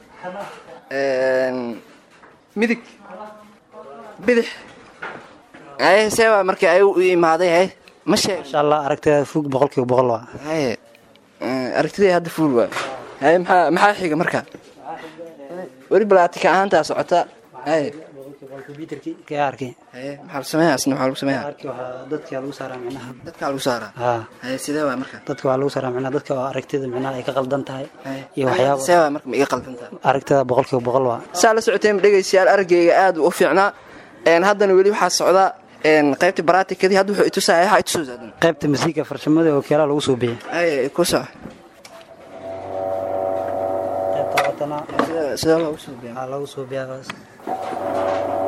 midig bidix haye see waa markii ay u imaaday haye ma sheeg insha allah aragtida fug boqolkiiba boqol waa haye aragtidii hadda fuul waa haye maxaa maxaa xiga marka weli balaatika ahaantaa socota haye ka arkay haye maxaa lagu sameeyaa asna maxaa lagu sameeyaa arki waxaa dadka lagu saaraa micnaha dadkaa lagu saaraa haa haye sidee waa marka dadka waa lagu saaraa micnaha dadka oo aragtida micnaha ay ka qaldan tahay iyo see waxyaaba waa marka ma iga qaldantaa aragtida boqolkiiba boqol waa saa la socoteen dhegaystayaal araggayga aad u fiicnaa een haddana weli waxaa socda een qaybta baraatikadii hadda wuxuu itusaya waxaa itusoosa haddana qaybta masiika farshamada oo keelaa lagu soo bixiyay haye ku soco Sida- sidee loogu soo biyaa waxaa lagu soo biyaa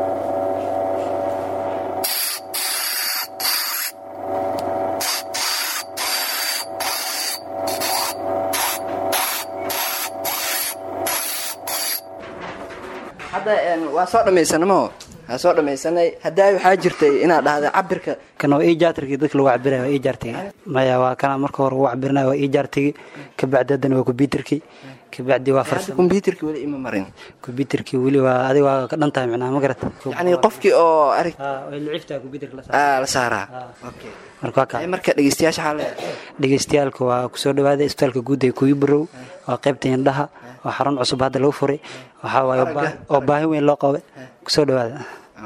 hadda een waa soo dhammaysanay maho waa soo dhammaysanay haddaa waxaa jirtay inaad dhahda cabirka kan waa ii jaartigii dadka lagu cabiraya waa ii jaartigi maya waa kana marka hore lagu cabirinayo waa ii jaartigi kabacdi haddana waa kombyuterkii kabacdi waa farsamo kombyuterka weli ima marin kombyuterkii weli waa adiga waa ka dhan tahay micnaha ma garata yacni qofkii oo arag way laciftaa kombyuterka la aa la saaraa okay marka waa kaa Haye, marka dhegeystayaasha waxaa leedahay dhegeystayaalka waa kusoo dhawaada isbitaalka guud ee kuuyi barow waa qaybta indhaha waa xarun cusub hadda lagu furay waxaa waaye oo baa- oo baahi weyn loo qaba kusoo dhawaada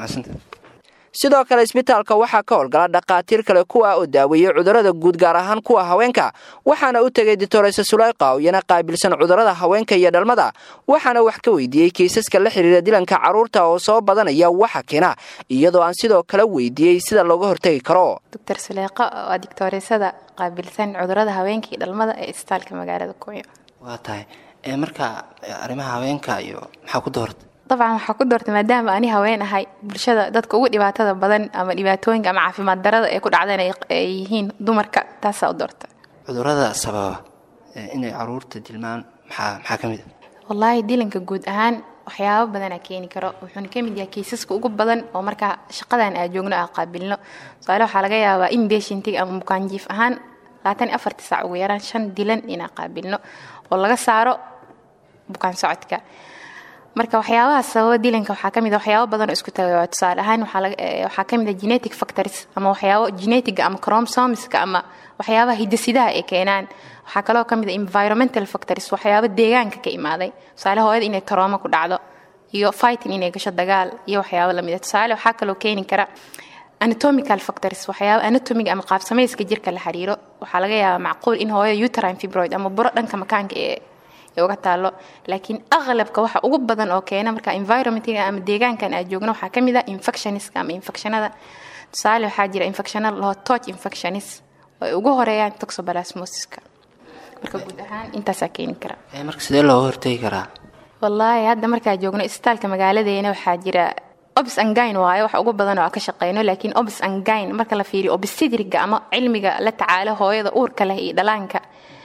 sidoo kale isbitaalka waxaa ka howlgala dhakhaatiir kale kuwa oo daaweeyey cudurrada guud gaar ahaan kuwa haweenka waxaana u tegay ditoreyse sulayqa oo iyana qaabilsan cudurrada haweenka iyo dhalmada waxaana wax ka weydiiyey kiisaska la xiriira dilanka carruurta oo soo badanaya waxa keena iyadoo aan sidoo kale weydiiyey sida looga hortegi karo doctor suleeqo waa digtooreysada qaabilsan cudurada haweenka iyo dhalmada ee isbitaalka magaalada kunyo waa tahay marka arrimaha haweenka iyo maxaa ku doorta dabcan waxaa ku doortay maadaama ani haween ahay bulshada dadka ugu dhibaatada badan ama dhibaatooyinka ama caafimaad darada ee ku dhacdeen ay- ay yihiin dumarka taasaa u doorta cudurrada sababa ee inay carruurta dilmaan maxaa maxaa ka mid a wallaahi dilanka guud ahaan waxyaabo badanaa keeni karo wuxuuna ka mid yahay kiisaska ugu badan oo markaa shaqadan aa joogno aa qaabilno tusaale waxaa laga yaabaa in beeshintiga ama bukaanjiif ahaan labaatan iyo afartii saac ugu yaraan shan dilan inaa qaabilno oo laga saaro bukaan socodka marka waxyaabaha sababa dilanka waxaa kamid a waxyaabo badan oo isku tagay tusaale ahaan waxaa laga- eh, waxaa kamid a genetic factors ama waxyaabo genetiga ama chromosomeska ama waxyaabaha hidasidaha ay keenaan waxaa kaloo kamid a environmental factors waxyaabo deegaanka ka imaaday tusaale hooyada inay tarooma ku dhacdo iyo fighting inay gasho dagaal iyo waxyaabo lamid a tusaale waxaa kaloo keeni kara anatomical factors waxyaabo anatomiga ama qaabsamayska jirka la xiriiro waxaa laga yaabaa macquul in hooyada uterine fibroid ama buro dhanka makaanka ee ee uga taalo laakiin aqlabka waxa ugu badan oo keena marka environmentiga ama deegaankan aad joogno waxaa kamid ah infectioniska ama infectionada tusaale waxaa jira infectiona laho toch infectionis oo ay ugu horeeyaan toxoplasmosiska marka guud ahaan intaasaa keeni kara Ee, marka sidee looga hortegi karaa wallaahi hadda markaa joogno isbitaalka magaaladeena waxaa jira obs angine waayo wax ugu badan oo aan ka shaqeyno laakiin obs angine marka la fiiriyo obstetriga ama cilmiga la tacaalo hooyada uurka leh iyo dhalaanka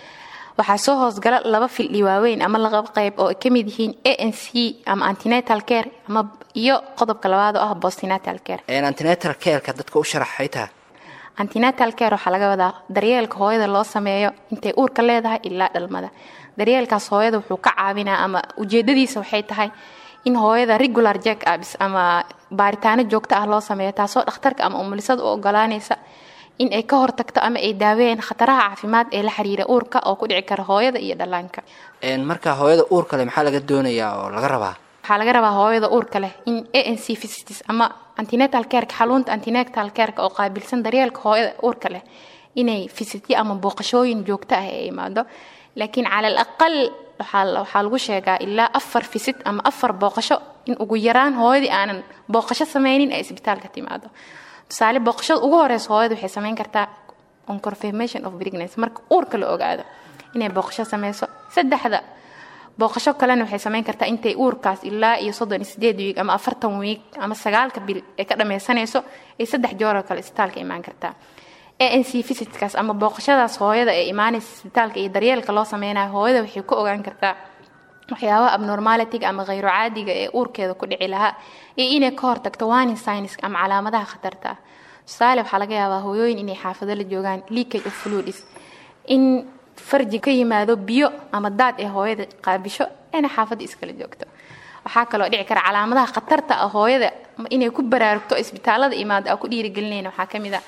waxaa soo hoosgala laba fildhi waaweyn ama laba qayb oo ay ka mid yihiin a n c ama antenatal care ama iyo qodobka labaad oo ah postnatal care Een, antenatal careka dadka u sharaxay tahay antenatal care waxaa laga wadaa daryeelka hooyada loo sameeyo intay uurka leedahay ilaa dhalmada daryeelkaas hooyada wuxuu ka caawinaa ama ujeedadiisa waxay tahay in hooyada regular jack ups ama baaritaano joogto ah loo sameeyo taasoo dhakhtarka ama umulisada u ogolaanaysa in ay ka hortagto ama ay daaweeyaan khataraha caafimaad ee la xiriira uurka oo ku dhici kara hooyada iyo dhallaanka Een, marka hooyada uurka leh maxaa laga doonayaa oo laga rabaa waxaa laga rabaa hooyada uurka leh in a n c visitis ama antenatal careka xaluunta antenatal careka oo qaabilsan daryeelka hooyada uurka leh inay visityo ama booqashooyin joogto ah ay imaado laakiin cala al aqal waxaa waxaa lagu sheegaa ilaa afar visit ama afar booqasho in ugu yaraan hooyadii aanan booqasho sameynin ay isbitaalka timaado tusaale booqashada ugu horeysa hooyada waxay sameyn kartaa on confirmation of pregnancy marka uurka la ogaado inay booqasho sameyso saddexda booqasho kalena waxay sameyn kartaa intay uurkaas ilaa iyo soddon iyo sideed wiig ama afartan wiig ama sagaalka bil ay ka dhameysanayso ay saddex joor oo kale isbitaalka imaan kartaa a n c visitkaas ama booqashadaas hooyada ee imaanaysa isbitaalka iyo daryeelka loo sameynayo hooyada waxay ku ogaan kartaa waxyaabaha abnormalitiga ama khayro caadiga ee uurkeeda ku dhici lahaa iyo inay ka hortagto warning signs ama calaamadaha khatarta ah tusaale waxaa laga yaabaa hooyooyin inay xaafado la joogaan leakage of fluids in farji ka yimaado biyo ama daad ee hooyada qaabisho inay xaafadda iskala joogto waxaa kaloo dhici kara calaamadaha khatarta ah hooyada inay ku baraarugto isbitaalada imaado aa ku dhiirigelinayna waxaa ka mid a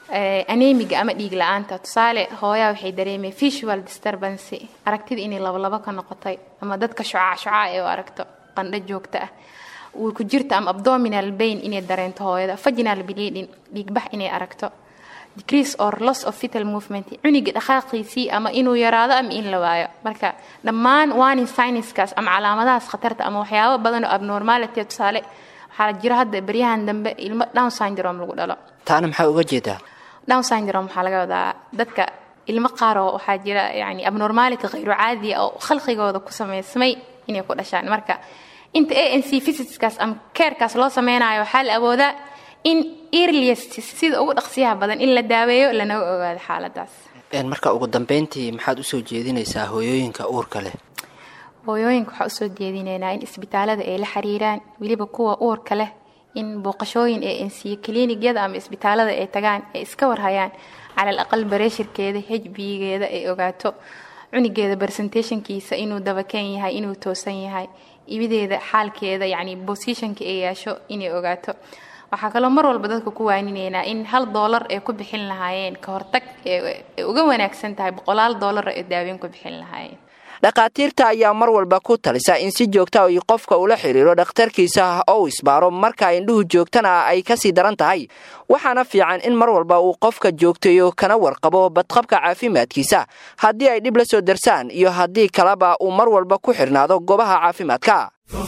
anemiga ama dhiig la-aanta tusaale hooyaa waxay dareemay visual disturbance aragtida inay labalabo ka noqotay ama dadka shucaac shucaa ee u aragto qandho joogta ah uu ku jirta ama abdominal bain inay dareento hooyada vaginal bleeding dhiigbax inay aragto decrease or loss of fetal movement cuniga dhaqaaqiisii ama inuu yaraado ama in la waayo marka dhammaan warning signeskaas ama calaamadahaas khatarta ama waxyaabo badan oo abnormality tusaale waxaa jira hadda baryahan dambe ilmo down syndrome lagu dhalo taana maxaa uga jeedaa down syndrome waxaa laga wadaa dadka ilmo qaar oo waxaa jira yani abnormality khayru caadiya oo khalqigooda ku samaysmay inay ku dhashaan marka inta a n c visitskaas ama keerkaas loo sameynayo waxaa la awoodaa in earliest sida ugu dhaqsiyaha badan in la daaweeyo lanaga ogaado xaaladaas marka ugu dambeyntii maxaad usoo jeedinaysaa hooyooyinka uurka leh hooyooyinka waxaa usoo jeedinaynaa in isbitaalada ay la xiriiraan weliba kuwa uurka leh in booqashooyin ee ensiyo kiliinigyada ama isbitaalada ay tagaan ay iska warhayaan cala al aqal bareeshirkeeda hbgeeda ay ogaato cunigeeda presentationkiisa inuu dabakeen yahay inuu toosan yahay ibideeda xaalkeeda yacni bosishonka ay yeesho inay ogaato waxaa kaloo mar walba dadka ku waaninaynaa in hal doolar ay ku bixin lahaayeen ka hortag ay uga wanaagsan tahay boqolaal doolar ay daaweyn ku bixin lahaayeen dhakhaatiirta ayaa mar walba ku talisa in si joogta ay qofka ula xiriiro dhakhtarkiisa oo uu isbaaro marka indhuhu joogtana ay kasii daran tahay waxaana fiican in mar walba uu qofka joogteeyo kana warqabo badqabka caafimaadkiisa haddii ay dhib la soo darsaan iyo haddii kaleba uu mar walba ku xidhnaado goobaha caafimaadka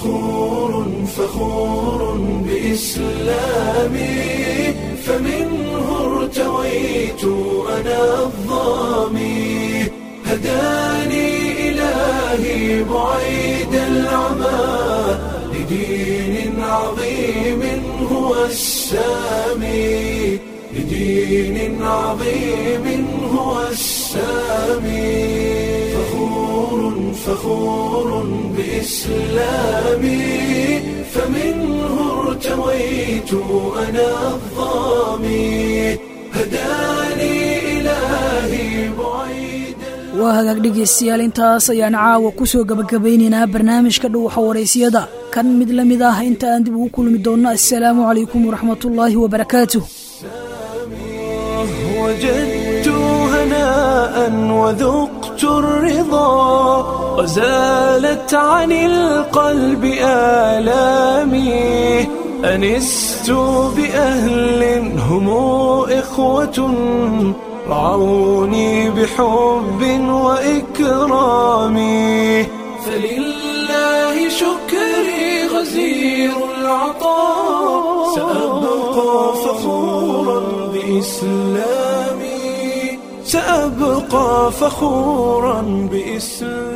بإسلامي فمنه ارتويت أنا الظامي هداني إلهي بعيد العمى لدين عظيم هو السامي لدين عظيم هو السامي فخور فخور بإسلامي فمنه ارتويت أنا الظامي هداني إلهي بعيد waa hagaag dhegaystayaal intaas ayaan caawa ku soo gabagabaynaynaa barnaamijka dhuuxa waraysiyada kan mid la mid ah inta aan dib ugu kulmi doonno assalaamu calaykum waraxmatullaahi wabarakaatuh وجدت هناء وذقت الرضا وزالت عن القلب آلامي أنست بأهل هم إخوة رعوني بحب وإكرام فلله شكري غزير العطاء سأبقى فخورا بإسلامي سأبقى فخورا بإسلامي